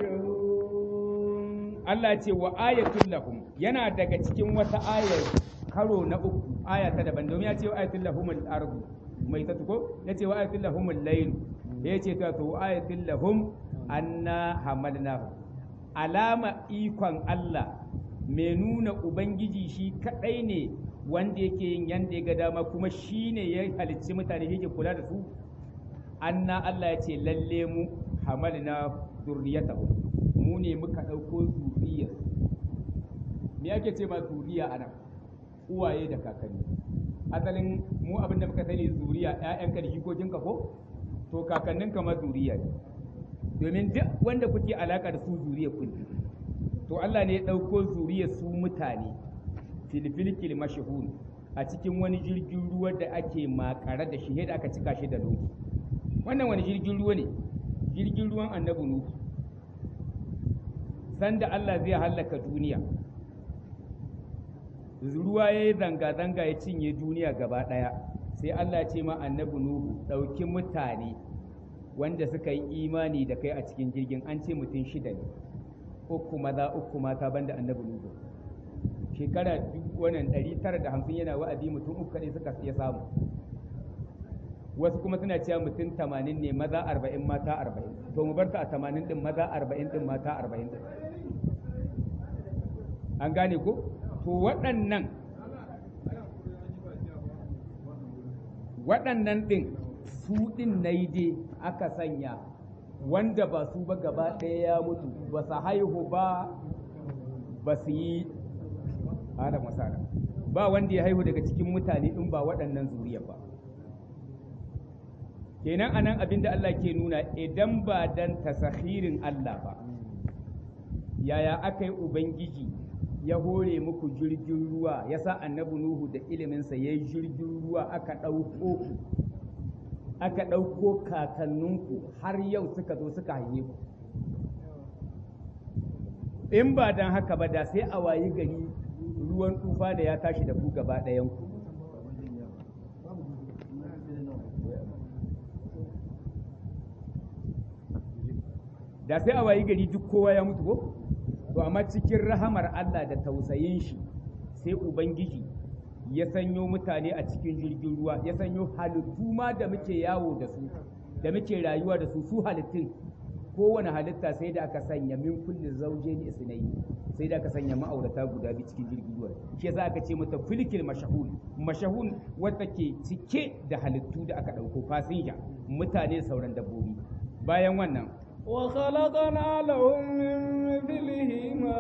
mashhun Allah ce wa ayatul lahum yana daga cikin wata ayar karo na uku aya ta daban domin ya ce wa ayatul lahumul ardu mai ta tuko ya ce wa ayatul lahumul layl ya ce ta to ayatul lahum anna hamalnahu alama ikon Allah mai nuna ubangiji shi kadai ne wanda yake yin yanda ya ga dama kuma shi ne ya halicci mutane yake kula da su anna Allah ya ce lalle mu hamalna zurriyatahu mu ne muka ɗauko zuriyar me ake ce ma zuriya a nan uwaye da kakanni asalin mu abin da muka sani zuriya ƴaƴanka da jikokinka ko to kakanninka ma zuriya ne domin duk wanda kuke alaka da su zuriya ku ne to Allah ne ya ɗauko zuriya su mutane filfilkil mashhun a cikin wani jirgin ruwa da ake makare da shi da aka cika shi da loki wannan wani jirgin ruwa ne jirgin ruwan annabi nuhu sanda Allah zai hallaka duniya ruwa ya yi zanga-zanga ya cinye duniya gaba ɗaya sai Allah ce ma annabi Nuhu ɗauki mutane wanda suka yi imani da kai a cikin jirgin an ce mutum shida ne uku maza uku mata banda annabi Nuhu shekara wannan ɗari tara da hamsin yana wa'azi mutum uku kaɗai suka ya samu wasu kuma suna cewa mutum tamanin ne maza arba'in mata arba'in to mu bar ta a tamanin ɗin maza arba'in ɗin mata arba'in ɗin an gane ko to waɗannan waɗannan ɗin su ɗin na yi dai aka sanya wanda ba su ba gaba ɗaya ya mutu ba su haihu ba ba su yi adam wasara ba wanda ya haihu daga cikin mutane in ba waɗannan zuriya ba kenan anan abin da Allah ke nuna idan ba dan tasahirin Allah ba yaya aka yi ubangiji ya hore muku jirgin ruwa ya sa annabi nuhu da iliminsa ya yi jirgin ruwa aka ɗauko ku aka ɗauko kakanninku har yau suka zo suka haife ku in ba don haka ba da sai a wayi gari ruwan tufa da ya tashi da ku gaba ɗayanku da sai a wayi gari duk kowa ya mutu ko to amma cikin rahamar Allah da tausayin shi sai ubangiji ya sanyo mutane a cikin jirgin ruwa ya sanyo halittu ma da muke yawo da su da muke rayuwa da su su halittun kowane halitta sai da aka sanya min kulli zawjayn isnayi sai da aka sanya ma'aurata guda biyu cikin jirgin ruwa shi yasa aka ce mata fulkil mashahun mashahun wata ke cike da halittu da aka dauko fasinja mutane da sauran dabbobi bayan wannan وخلقنا لهم من مثله ما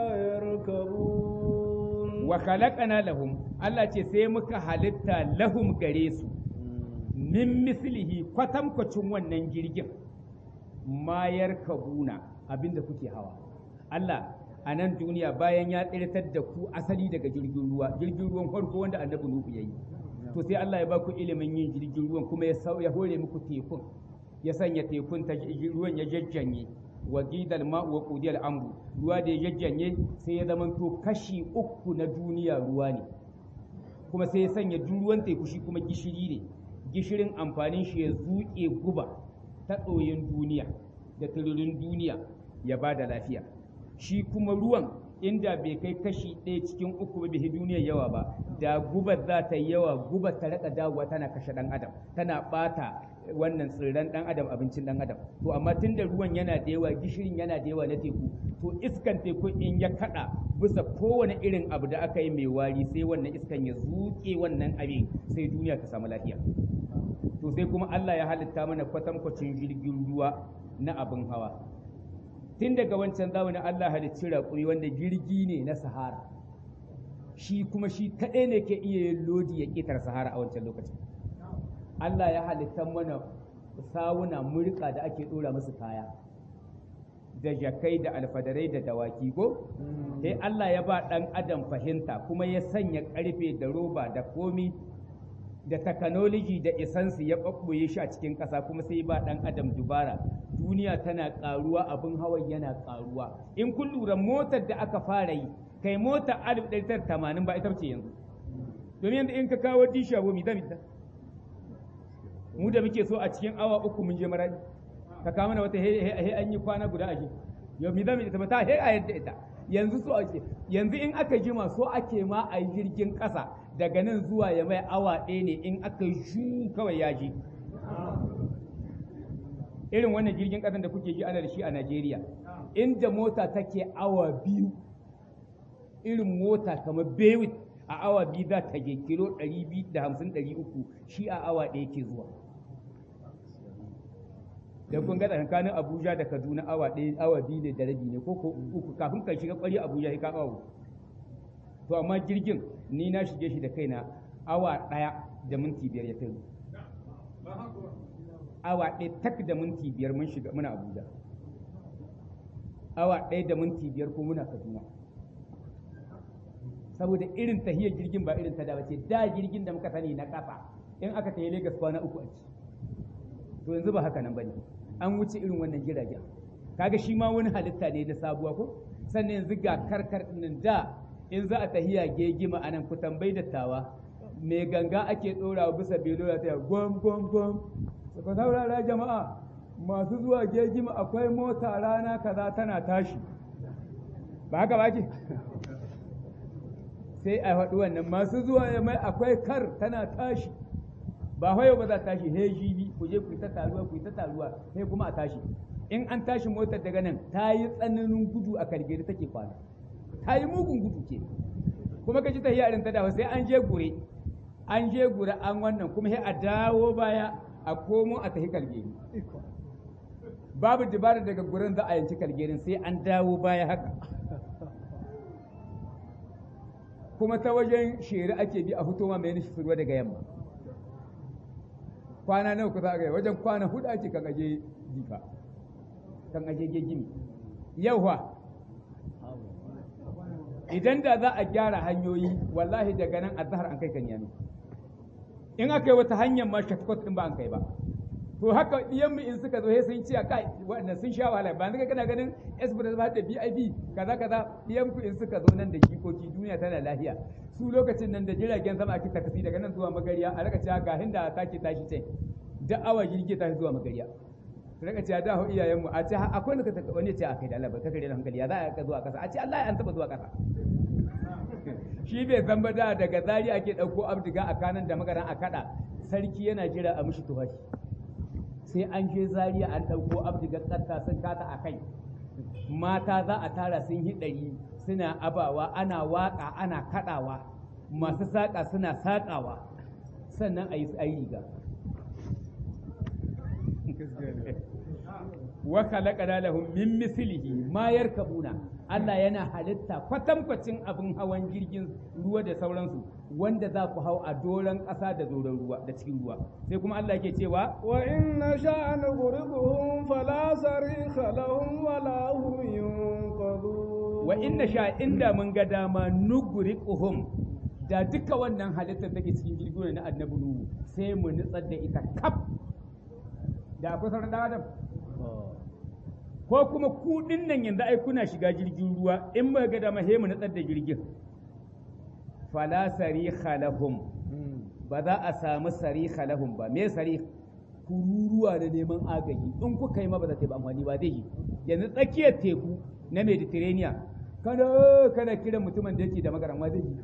يركبون wa khalaqana lahum Allah ce sai muka halitta lahum gare su min mislihi kwatankwacin wannan jirgin mayar kabuna abinda kuke hawa Allah a nan duniya bayan ya tsirtar da ku asali daga jirgin ruwa jirgin ruwan farko wanda annabi Nuhu yayi to sai Allah ya ba ku ilimin yin jirgin ruwan kuma ya sau ya hore muku tekun ya sanya tekun ta ruwan ya jajjanye wa gidal ma'u wa qudiyal amru ruwa da ya jajjanye sai ya zamanto kashi uku na duniya ruwa ne kuma sai ya sanya duk ruwan teku shi kuma gishiri ne gishirin amfanin shi ya zuƙe guba ta tsoyin duniya da tururin duniya ya ba da lafiya shi kuma ruwan inda bai kai kashi ɗaya cikin uku ba bai duniyar yawa ba da gubar za ta yi yawa gubar ta raka dawowa tana kashe ɗan adam tana ɓata wannan tsirran ɗan adam abincin ɗan adam to amma tun da ruwan yana da yawa gishirin yana da yawa na teku to iskan teku in ya kaɗa bisa kowane irin abu da aka yi mai wari sai wannan iskan ya zuƙe wannan abin sai duniya ta samu lafiya to sai kuma Allah ya halitta mana kwatankwacin jirgin ruwa na abin hawa tun daga wancan zamanin Allah halicci raƙuri wanda jirgi ne na sahara shi kuma shi kaɗai ne ke iya yin lodi ya ƙetar sahara a wancan lokacin Allah ya halitta mana sawuna murka da ake ɗora musu kaya da jakai da alfadarai da dawaki ko sai Allah ya ba ɗan adam fahimta kuma ya sanya ƙarfe da roba da komi da technology da isansu ya ɓaɓɓoye shi a cikin ƙasa kuma sai ba ɗan adam dubara duniya tana ƙaruwa abin hawan yana ƙaruwa in kun lura motar da aka fara yi kai motar alif ɗari tamanin ba ita ce yanzu domin yanzu in ka kawo disha mi zan ita mu da muke so a cikin awa uku mun je maradi ka kawo mana wata he an yi kwana guda a yau mi zan ita ba ta he a yadda ita yanzu so ake yanzu in aka jima so ake ma a yi jirgin ƙasa daga nan zuwa ya mai awa ɗaya ne in aka shu kawai ya ji irin wannan jirgin ƙasan da kuke ji ana da shi a Najeriya inda mota take awa biyu irin mota kamar bewit a awa biyu za ta je kilo ɗari biyu da hamsin ɗari uku shi a awa ɗaya ke zuwa da kun ga tsakanin Abuja da Kaduna awa ɗaya awa biyu ne da rabi ne ko ko uku kafin ka shiga ƙwari Abuja sai ka awa to amma jirgin ni na shige shi da kaina awa ɗaya da minti biyar ya kai awa ɗaya tak da minti biyar mun shiga muna Abuja awa ɗaya da minti biyar ko muna Kaduna saboda irin tahiyar jirgin ba irin ta da bace da jirgin da muka sani na ƙasa in aka tafi Lagos kwana uku a ci to yanzu ba haka nan bane an wuce irin wannan jiragen kaga shi ma wani halitta ne da sabuwa ko sannan yanzu ga karkar nan da in za a tahiya gegima a nan ku tambayi dattawa mai ganga ake ɗorawa bisa belo ya taya gwam gwam gwam ku saurara jama'a masu zuwa gegima akwai mota rana kaza tana tashi ba haka ba ke sai a faɗi wannan masu zuwa ya mai akwai kar tana tashi ba hoyo ba za ta tashi he jibi ku je ku yi ta taruwa ku yi ta taruwa sai kuma a tashi in an tashi motar daga nan ta yi tsananin gudu a kargeri take kwana ta yi mugun gudu ke kuma ka ji tahiya irin ta dawo sai an je gure an je gure an wannan kuma sai a dawo baya a komo a tahi kalgeri babu dibara daga gurin za a yanci kalgerin sai an dawo baya haka kuma ta wajen sheri ake bi a fito ma mai nishi ruwa daga yamma kwana nawa kusa a wajen kwana hudu ake kan aje difa kan aje gini yau fa idan da za a gyara hanyoyi wallahi daga nan azhar an kai kan yami in aka yi wata hanyar ma shortcut din ba an kai ba to haka diyan mu in suka zo sai sun ce kai wannan sun sha wahala ba ga kana ganin express ba da VIP kaza kaza diyan ku in suka zo nan da jikoki duniya tana lafiya su lokacin nan da jiragen sama ake takasi daga nan zuwa magariya a raka cewa ga hinda take tashi ce da awa jirgi tashi zuwa magariya raka cewa da ho iyayen mu a ce akwai nuka wani ce akai da Allah ba kake da hankali ya za a zuwa kasa a ce Allah ya an taba zuwa kasa shi bai san ba da daga zari ake dauko abdiga a kanan da magaran a kada sarki yana jira a mishi tufashi sai an je zariya an ɗauko abdigar ƙasa sun kata a kai mata za a tara sun yi ɗari suna abawa ana waƙa ana kaɗawa masu saƙa suna saƙawa sannan a yi riga wa khalaqa lahum min mislihi ma yarkabuna Allah yana halitta kwatankwacin abin hawan jirgin ruwa da sauransu wanda za ku hau a doron ƙasa da doron ruwa da cikin ruwa sai kuma Allah yake cewa wa inna sha'an ghuribhum fala sarikha lahum wala hum yunqadhun wa inna sha inda mun ga dama nugriquhum da duka wannan halittar take cikin jirgin na annabi nuhu sai mu nutsar da ita kaf da akwai sauran dan adam ko kuma ku nan yanzu ai kuna shiga jirgin ruwa in ba ga dama he mu nutsar da jirgin fala sarikha lahum ba za a samu sarikha lahum ba me sarikh kururuwa da neman agaji in kuka yi ma ba za ta yi amfani ba zai yi yanzu tsakiyar teku na mediterranean kana kana kiran mutumin da yake da magaran ma zai yi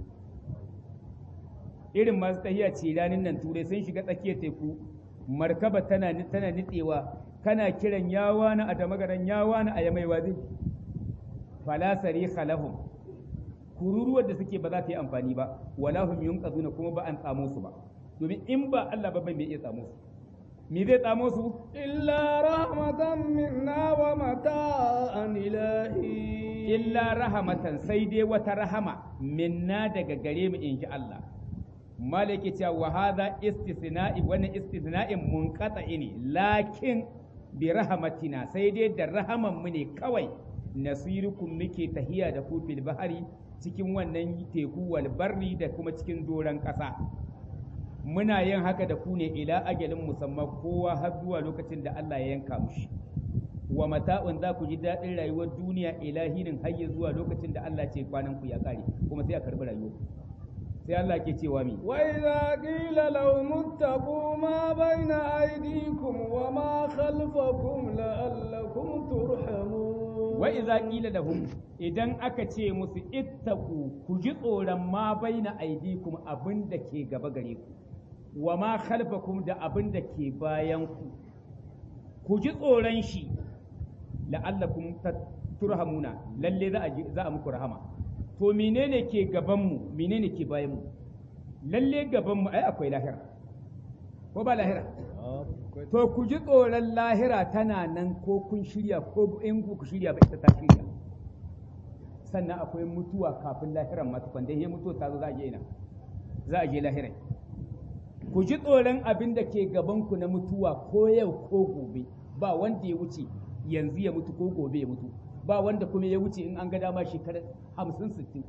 irin masu tahiya ce ranin nan turai sun shiga tsakiyar teku markaba tana tana nitsewa kana kiran yawa na a damagaran yawa na a yamaiwa zai fala sarikha lahum kururuwar da suke ba za ta yi amfani ba wala hum yunqazuna kuma ba an tsamo su ba domin in ba Allah ba bai iya tsamo su me zai tsamo su illa rahmatan minna wa mata'an ilahi illa rahmatan sai dai wata rahama minna daga gare mu in ji Allah malaki cewa wa hadha istisna'i wannan istisna'in munqata'i ne lakin bi rahmatina sai dai da rahaman mu ne kawai nasirukum muke tahiya da ku fil bahari cikin wannan teku wal barri da kuma cikin doron ƙasa muna yin haka da ku ne ila ajalin musamman kowa har zuwa lokacin da Allah ya yanka mushi wa mata'un za ku ji daɗin rayuwar duniya ilahinin hayya zuwa lokacin da Allah ce kwanan ku ya kare kuma sai a karbi rayuwa sai Allah ke cewa mi wa idza qila lahum ittaqu ma bayna aydikum wa ma khalfakum la'allakum turhamun wa idza qila lahum idan aka ce musu ittaqu ku ji tsoron ma baina aydikum abin da ke gaba gare ku wa ma khalfakum da abin da ke bayan ku ku ji tsoron shi la'allakum turhamuna lalle za a za a muku rahama to menene ke gaban mu menene ke bayan mu lalle gaban mu ai akwai lahira ko ba lahira to ku ji tsoron lahira tana nan ko kun shirya ko in ku shirya ba ita ta shirya sannan akwai mutuwa kafin lahiran ma tukwan dai mutuwa ta zo za a je ina za a je lahirai ku ji tsoron abin da ke gabanku na mutuwa ko yau ko gobe ba wanda ya wuce yanzu ya mutu ko gobe ya mutu ba wanda kuma ya wuce in an ga dama shekarar hamsin sittin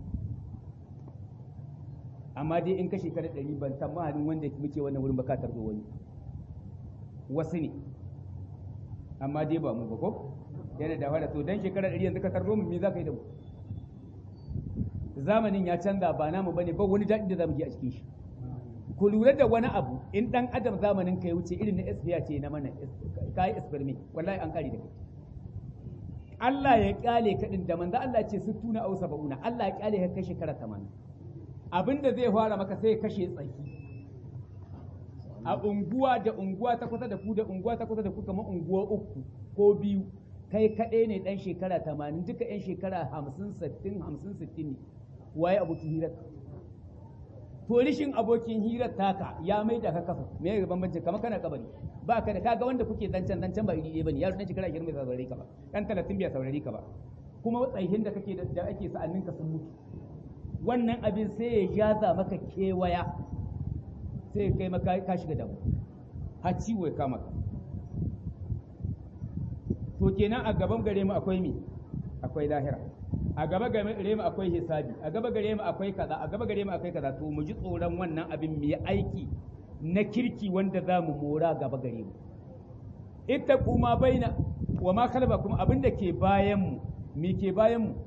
amma dai in ka shekara ɗari ban tsammanin wanda muke wannan wurin baka tarzo wani wasu ne amma dai ba mu ba ko yana da wahala to dan shekara ɗari yanzu ka tarzo mu me za ka yi da mu zamanin ya canza ba namu bane ba wani daɗi da zamu ji a cikin shi ku lura da wani abu in dan adam zamanin ka ya wuce irin na espiya ce na mana kai espermi wallahi an kare da kai Allah ya kyale ka din da manzo Allah ce su tuna au saba'una Allah ya kyale ka kai shekara 80 abinda zai fara maka sai ya kashe tsaki a unguwa da unguwa ta kusa da ku da unguwa ta kusa da ku kamar unguwa uku ko biyu kai kaɗai ne ɗan shekara 80 duka 'yan shekara 50 60 50 60 ne waye abokin hirar to rishin abokin hirar taka ya mai da ka kafa me ya bambanci kamar kana kabari ba ka da kaga wanda kuke zancen zancen ba iri ɗaya bane yaro dan shekara 20 bai saurare ka ba dan 30 bai saurare ka ba kuma tsayin da kake da ake sa'annin ka sun mutu wannan abin sai ya jaza maka kewaya sai kai maka ka shiga damu har ciwo ya kama ka to kenan a gaban gare mu akwai me akwai lahira a gaba gare mu akwai hisabi a gaba gare mu akwai kaza a gaba gare mu akwai kaza to mu ji tsoron wannan abin mu yi aiki na kirki wanda za mu mora gaba gare mu ita kuma baina wa ma kalba kuma abin da ke bayan mu me ke bayan mu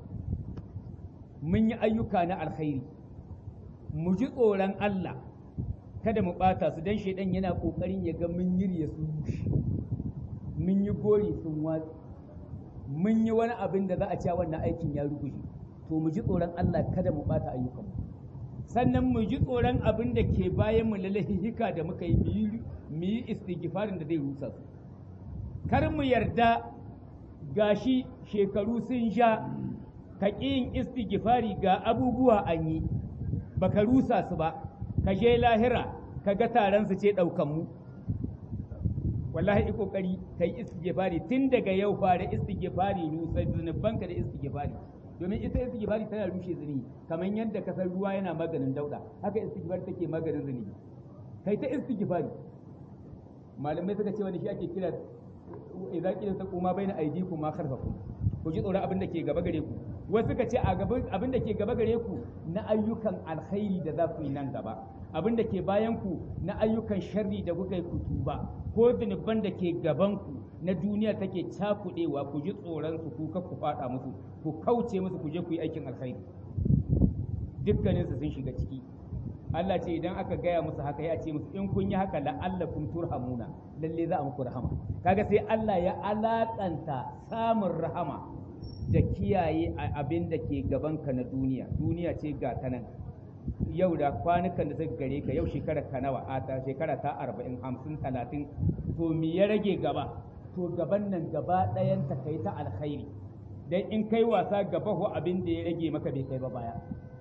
mun yi ayyuka na alkhairi mu ji tsoron Allah kada mu ɓata su dan shaidan yana ƙoƙarin ya ga mun yi sun rushe mun yi gori sun watsi mun yi wani abin da za a cewa wannan aikin ya ruguje to mu ji tsoron Allah kada mu ɓata ayyukanmu sannan mu ji tsoron abin da ke bayan mu lalahihika da muka yi mu yi istighfarin da zai rusa su kar mu yarda gashi shekaru sun sha ka ƙi yin istighfari ga abubuwa an yi baka rusa su ba ka je lahira ka ga taron su ce ɗaukan mu wallahi i kokari kai istighfari tun daga yau fara istighfari rusa zunubanka da istighfari domin ita istighfari tana rushe zunubi kamar yadda kasar ruwa yana maganin dauda haka istighfari take maganin zunubi kai ta istighfari malamai suka ce wani shi ake kira idza qila taquma baina aydikum ma khalfakum ku ji tsoron abin da ke gaba gare ku wasu suka ce abin da ke gaba gare ku na ayyukan alkhairi da za ku yi nan gaba abin da ke bayan ku na ayyukan sharri da kuka yi ku tuba ko zunuban da ke gaban ku na duniya take cakudewa ku ji tsoron su ku ku fada musu ku kauce musu ku je ku yi aikin alkhairi dukkanin su sun shiga ciki Allah ce idan aka gaya musu haka ya ce musu in kun yi haka la'allakum turhamuna lalle za a muku rahama kaga sai Allah ya alakanta samun rahama da kiyaye abin da ke gabanka na duniya duniya ce ga ta nan yau da kwanukan da suka gare ka yau shekara ka nawa a ta shekara ta arba'in hamsin talatin to me ya rage gaba to gaban nan gaba ɗayan ta kai ta alkhairi dan in kai wasa gaba ko abin da ya rage maka bai kai ba baya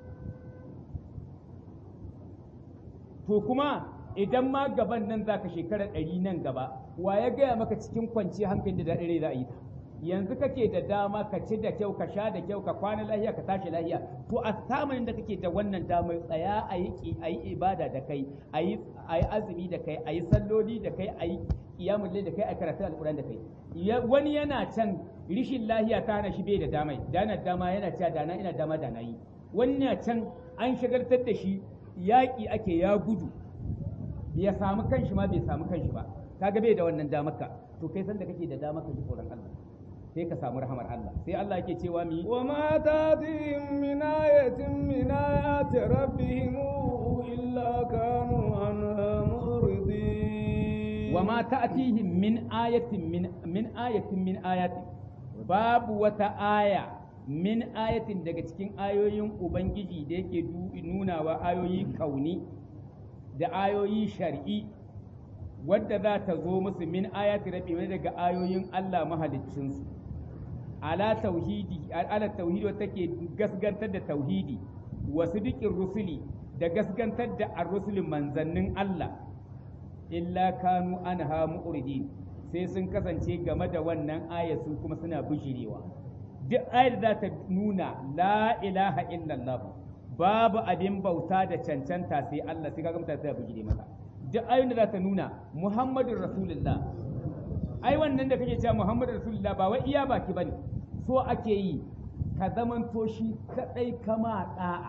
to kuma idan ma gaban nan zaka shekara ɗari nan gaba wa ya gaya maka cikin kwanciyar hankali da daɗin rai za a yi ta yanzu kake da dama ka ci da kyau ka sha da kyau ka kwana lahiya ka tashi lahiya to a zamanin da kake da wannan damar tsaya a yi a yi ibada da kai a yi azumi da kai a yi salloli da kai a yi kiyamun da kai a karatu alƙur'an da kai wani yana can rishin lahiya ta hana shi bai da damai dana dama yana cewa dana ina dama da na yi wani na can an shagaltar da shi yaƙi ake ya gudu ya samu kanshi ma bai samu kanshi ba kaga bai da wannan damar ka to kai san da kake da damar ka ji tsoron Allah sai ka samu rahamar Allah sai Allah yake cewa mi wa ma tatihim min ayatin min ayati rabbihim illa kanu anha muridin wa ma ta'tihim min ayatin min min ayatin min ayati babu wata aya min ayatin daga cikin ayoyin ubangiji da yake nunawa ayoyi kauni da ayoyi shar'i wadda za ta zo musu min ayati rabbihim daga ayoyin Allah mahaliccinsu ala tauhidi ala tauhidi wata take gasgantar da tauhidi wa sidiqir rusuli da gasgantar da ar-rusulin manzannin Allah illa kanu anha mu'ridin sai sun kasance game da wannan aya su kuma suna bijirewa duk ayar da za ta nuna la ilaha illallah babu abin bauta da cancanta sai Allah sai kaga mutane sai bijire mata duk ayoyin da za ta nuna muhammadur rasulullah ai wannan da kake cewa muhammadur rasulullah ba wai iya baki bane so ake yi ka zamanto shi kadai kama da'a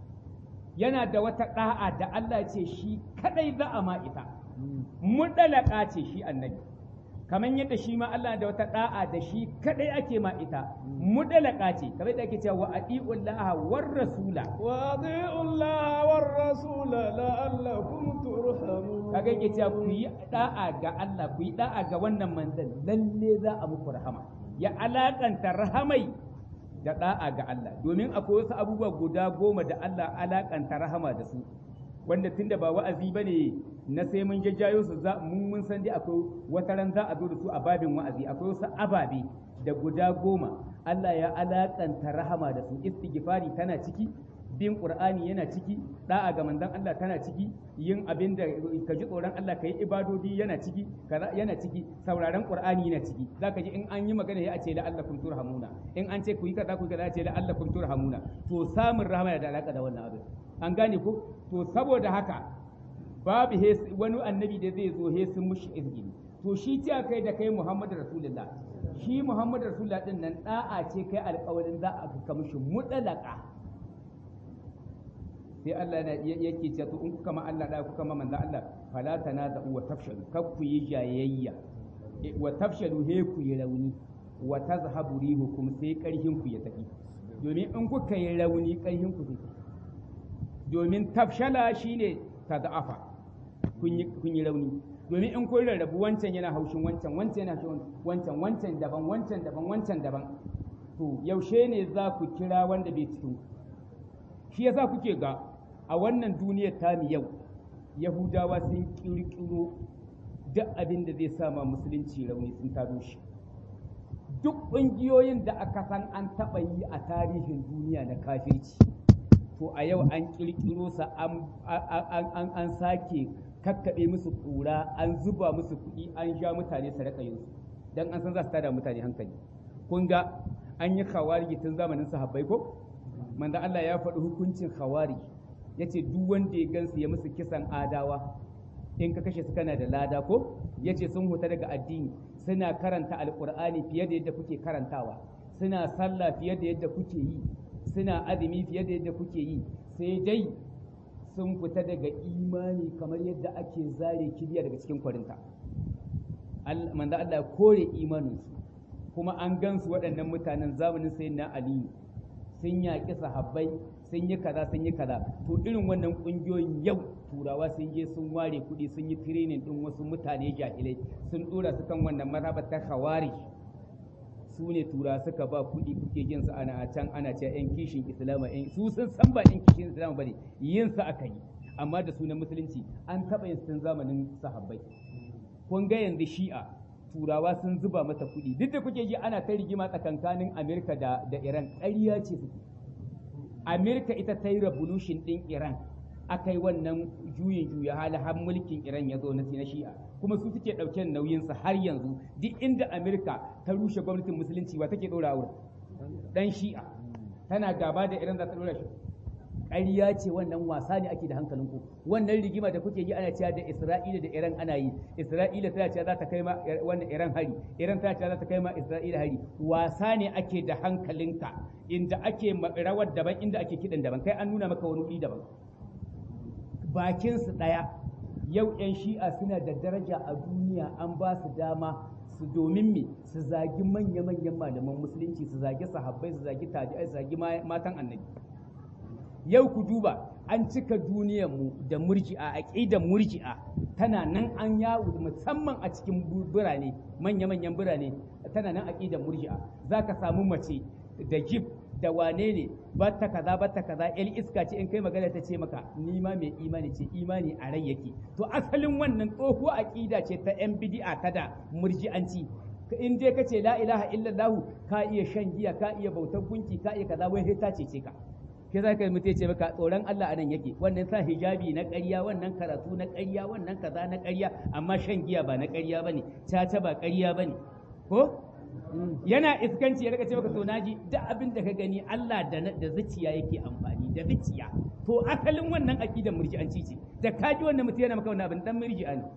yana da wata da'a da Allah ce shi kadai za a ma ita mudalaka ce shi annabi kamar yadda shi ma Allah da wata da'a da shi kadai ake ma ita mudalaka ce kamar yadda ake cewa wa atiullaha war rasula wa atiullaha war rasula la'allakum turhamun kaga yake cewa ku yi da'a ga Allah ku yi da'a ga wannan manzon lalle za a muku rahama ya alakanta rahamai da da'a ga Allah domin akwai wasu abubuwa guda goma da Allah alakanta rahama da su wanda tunda ba wa'azi bane na sai mun jajjayo su za mun mun san dai akwai wata ran za a zo da su a babin wa'azi akwai wasu ababe da guda goma Allah ya alakanta rahama da su istighfari tana ciki bin qur'ani yana ciki da'a ga manzon Allah tana ciki yin abin da ka ji tsoron Allah ka yi ibadodi yana ciki kaza yana ciki sauraron qur'ani yana ciki zaka ji in an yi magana ya ce la'allakum turhamuna in an ce ku yi kaza ku yi kaza ya ce la'allakum turhamuna to samun rahama da alaka da wannan abin an gane ko to saboda haka babu wani annabi da zai zo he sun mushi izgini to shi ce kai da kai Muhammadu Rasulullah shi Muhammadu Rasulullah din nan da'a ce kai alƙawarin za a ka mushi mutalaka sai Allah yana yake ce to in kuka ma Allah da kuka ma manzo Allah fala tanaza'u wa tafshalu kar ku yi jayayya wa tafshalu he ku yi rauni wa tazhabu rihukum sai karhin ku ya tafi domin in kuka yi rauni karhin ku zai domin tafshala shine tada'afa kun yi kun yi rauni domin in kun rarrabu wancan yana haushin wancan wancan yana haushin wancan wancan daban wancan daban wancan daban to yaushe ne za ku kira wanda bai cikin shi yasa kuke ga a wannan duniyar tamu yau yahudawa sun kirkiro duk abin da zai sama musulunci rauni sun taro shi duk ƙungiyoyin da aka san an taɓa yi a tarihin duniya na kafirci to a yau an kirkiro sa an sake kakkaɓe musu ƙura an zuba musu kuɗi an sha mutane su raka yinsu don an san za su tada mutane hankali kun ga an yi khawari tun zamanin sahabbai ko manzo Allah ya faɗi hukuncin khawari yace duk wanda ya gansu ya musu kisan adawa in ka kashe su kana da lada ko yace sun huta daga addini suna karanta alqur'ani fiye da yadda kuke karantawa suna sallah fiye da yadda kuke yi suna azumi fiye da yadda kuke yi sai dai sun fita daga imani kamar yadda ake zare kibiya daga cikin kwarinta manzo Allah kore imaninsu kuma an gansu waɗannan mutanen zamanin sayyidina aliyu sun yaƙi sahabbai sun yi kaza sun yi kaza to irin wannan ƙungiyoyin yau turawa sun je sun ware kuɗi sun yi training ɗin wasu mutane jahilai sun ɗora su kan wannan mazhabar ta khawarij su ne tura suka ba kuɗi kuke yin su ana a can ana cewa yan kishin islama yan su sun san ba yan kishin islama bane yin su aka yi amma da sunan musulunci an taɓa yin sun zamanin sahabbai kun ga yanzu shi'a turawa sun zuba mata kuɗi duk da kuke ji ana ta rigima tsakankanin amerika da da iran ƙarya ce suke amerika ita ta yi revolution ɗin iran aka yi wannan juyin juya hali har mulkin iran ya zo na shi'a kuma su suke ɗauke nauyinsa har yanzu duk inda amerika ta rushe gwamnatin musulunci wa take ɗora wurin ɗan shi'a tana gaba da iran za ta ɗora shi ƙarya ce wannan wasa ne ake da hankalin ku wannan rigima da kuke yi ana cewa da Isra'ila da Iran ana yi Isra'ila tana cewa za ta kai ma wannan Iran hari Iran tana cewa za ta kai ma Isra'ila hari wasa ne ake da hankalinka inda ake rawar daban inda ake kidan daban kai an nuna maka wani wuri daban bakin su daya yau yan shi'a suna da daraja a duniya an ba su dama su domin me su zagi manya-manyan malaman musulunci su zagi sahabbai su zagi tabi'ai su zagi matan annabi yau ku duba an cika mu da murji'a aqidar murji'a tana nan an yawo musamman a cikin birane manya-manyan birane tana nan aqidar murji'a zaka samu mace da jib da wane ne batta kaza batta kaza el iska ce in kai magana ta ce maka ni ma mai imani ce imani a rai yake to asalin wannan tsohuwa aqida ce ta yan bid'a ta da murji'anci in dai kace la ilaha illallah ka iya shan giya ka iya bautar gunki ka iya kaza wai sai ta cece ka ke za ka yi mutu ce maka tsoron Allah anan yake wannan sa hijabi na ƙarya wannan karatu na ƙarya wannan kaza na ƙarya amma shan giya ba na ƙarya bane caca ba ƙarya bane ko yana iskanci ya rika ce maka to naji duk abin da ka gani Allah da da zuciya yake amfani da zuciya to asalin wannan aqidar murji'anci ce da kaji wannan mutum yana maka wannan abin dan murji'a ne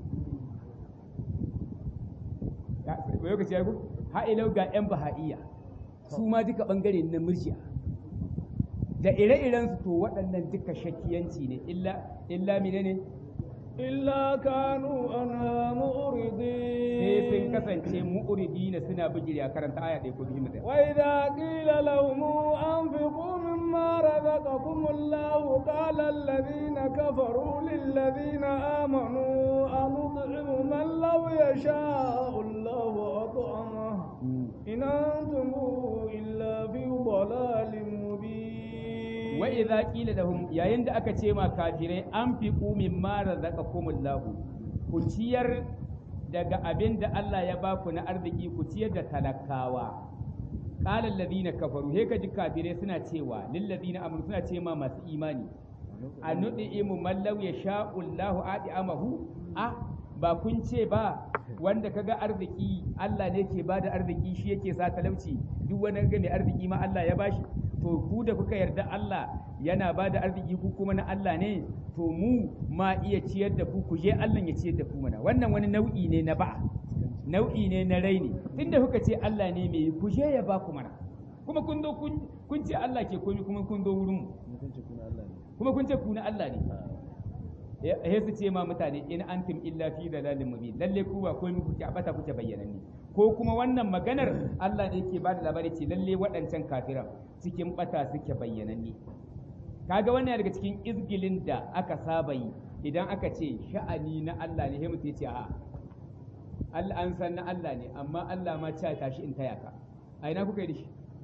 ya lokaci ya ku ha ilau ga yan bahaiya su ma duka bangare na murji'a da ire-iren su to waɗannan duka shakiyanci ne illa illa menene illa kanu anha sai sun mu'ridin kasance mu'uridi ne suna bijiri a karanta aya ɗaya ko biyu mu wa idza qila lahum anfiqu mimma razaqakum Allah qala alladhina kafaru lil ladhina amanu anut'imu man law yasha'u Allah at'amahu in antum illa fi dhalalin mubin wa idza qila lahum yayin da aka ce ma kafirai an fi qumin ma razaqakumullahu ku ciyar daga abin da Allah ya ba ku na arziki ku ciyar da talakawa qala alladhina kafaru he kaji kafirai suna cewa lil ladina amanu suna ce ma masu imani anudi'imu man law yasha'u Allahu ati'amahu a ba kun ce ba wanda kaga arziki Allah ne ke bada arziki shi yake sa talauci duk wani ga mai arziki ma Allah ya bashi to ku da kuka yarda Allah yana bada arziki ku kuma na Allah ne to mu ma iya ciyar da ku ku je Allah ya ciyar da ku mana wannan wani nau'i ne na ba nau'i ne na raini tunda kuka ce Allah ne mai ku je ya ba ku mana kuma kun zo kun ce Allah ke komi kuma kun zo wurin mu mutunci kuna Allah ne kuma kun ce ku na Allah ne he su ce ma mutane in antum illa fi dalalin mubin lalle ku ba komai kuke bata kuke bayyananne ko kuma wannan maganar Allah ne yake bada labari ce lalle waɗancan kafiran cikin bata suke bayyananne kaga wannan daga cikin izgilin da aka saba yi idan aka ce sha'ani na Allah ne he mutum ya ce a'a Allah an san na Allah ne amma Allah ma ce tashi in taya ka a ina kuka yi da shi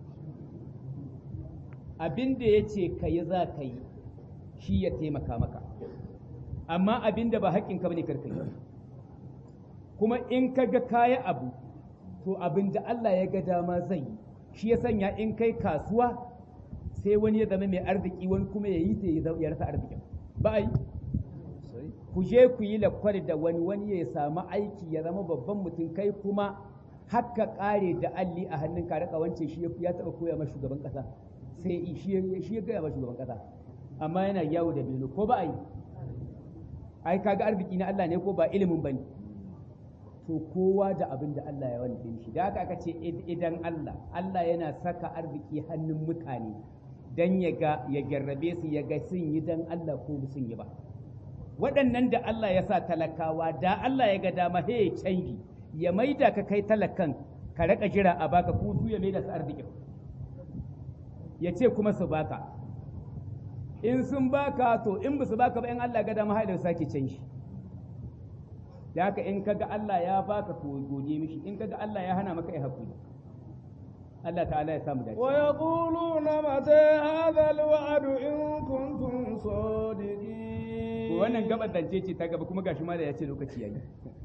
abin da ya ce ka yi za ka yi shi ya taimaka maka amma abin da ba haƙƙinka bane karka yi kuma in ka ga kaya abu to abin da Allah ya ga dama zai yi shi ya sanya in kai kasuwa sai wani ya zama mai arziki wani kuma ya yi ta ya rasa arzikin ba a yi sai ku je ku yi lakwar da wani wani ya samu aiki ya zama babban mutum kai kuma haka kare da alli a hannun ka raka wance shi ya taba koya ma shugaban kasa sai shi ya- shi ya gaya ma shugaban kasa amma yana yawo da belo ko ba a yi ai kaga arziki na Allah ne ko ba ilimin bane to kowa da abin da Allah ya wani shi da haka aka ce id- idan Allah Allah yana saka arziki hannun mutane dan ya ga ya jarrabe su ya ga sun yi dan Allah ko ba sun yi ba waɗannan da Allah ya sa talakawa da Allah ya ga dama he ya canji ya maida ka kai talakan ka raka jira a baka ko su ya maida su arzikin ya ce kuma su baka in sun baka to in ba su baka ba in Allah ga dama haida su sake canji da haka in kaga Allah ya baka to gode mishi in kaga Allah ya hana maka ai hakuri Allah ta'ala ya samu dace ويقولون متى هذا الوعد إن كنتم صادقين to wannan gabar zance ce ta gaba kuma gashi ma da ya ce lokaci yayi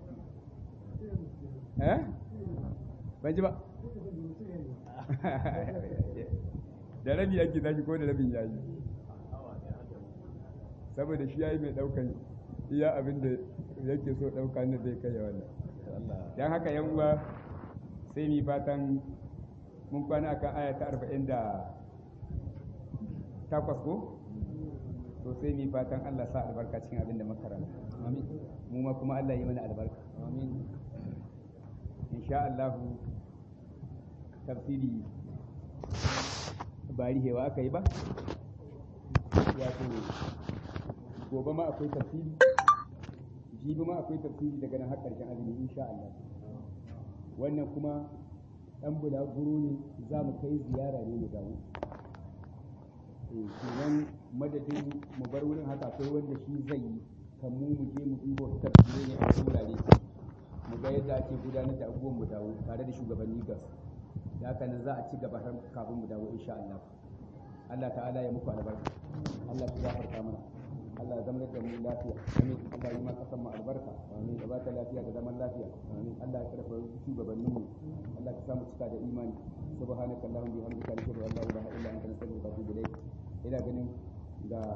eh ban ji ba da rabi yake tashi ko da rabin yayi saboda shi yayi mai daukan iya abin da yake so dauka ne zai kai ya wannan Allah dan haka yan uwa sai mi fatan mun kwana akan aya ta 40 da takwas ko to sai mi fatan Allah sa albarka cikin abin da makaranta amin mu ma kuma Allah yi mana albarka amin insha Allah tafsiri ba rihewa aka yi ba wato gobe ma akwai tafsiri jibi ma akwai tafsiri daga nan har ƙarshen azumi insha Allah wannan kuma ɗan bulaguro ne za mu kai ziyara ne mu dawo eh kenan madadin mu bar wurin haka akwai wanda shi zai yi kan mu mu je mu duba wasu tafsirai ne a wasu wurare mu ga yadda ake gudanar da abubuwan mu dawo tare da shugabanni gas da haka nan za a ci gaba har kafin mu dawo insha Allah Allah ta'ala ya muku albarka Allah ya gafarta mana Allah ya zama da mu lafiya amin Allah ya yi ma kasan mu albarka amin ya ba ta lafiya da zaman lafiya amin Allah ya karfa shugabannin mu Allah ya samu cika da imani subhanaka allahumma bihamdika ashhadu an la ilaha illa anta astaghfiruka wa atubu ilayk ina ganin da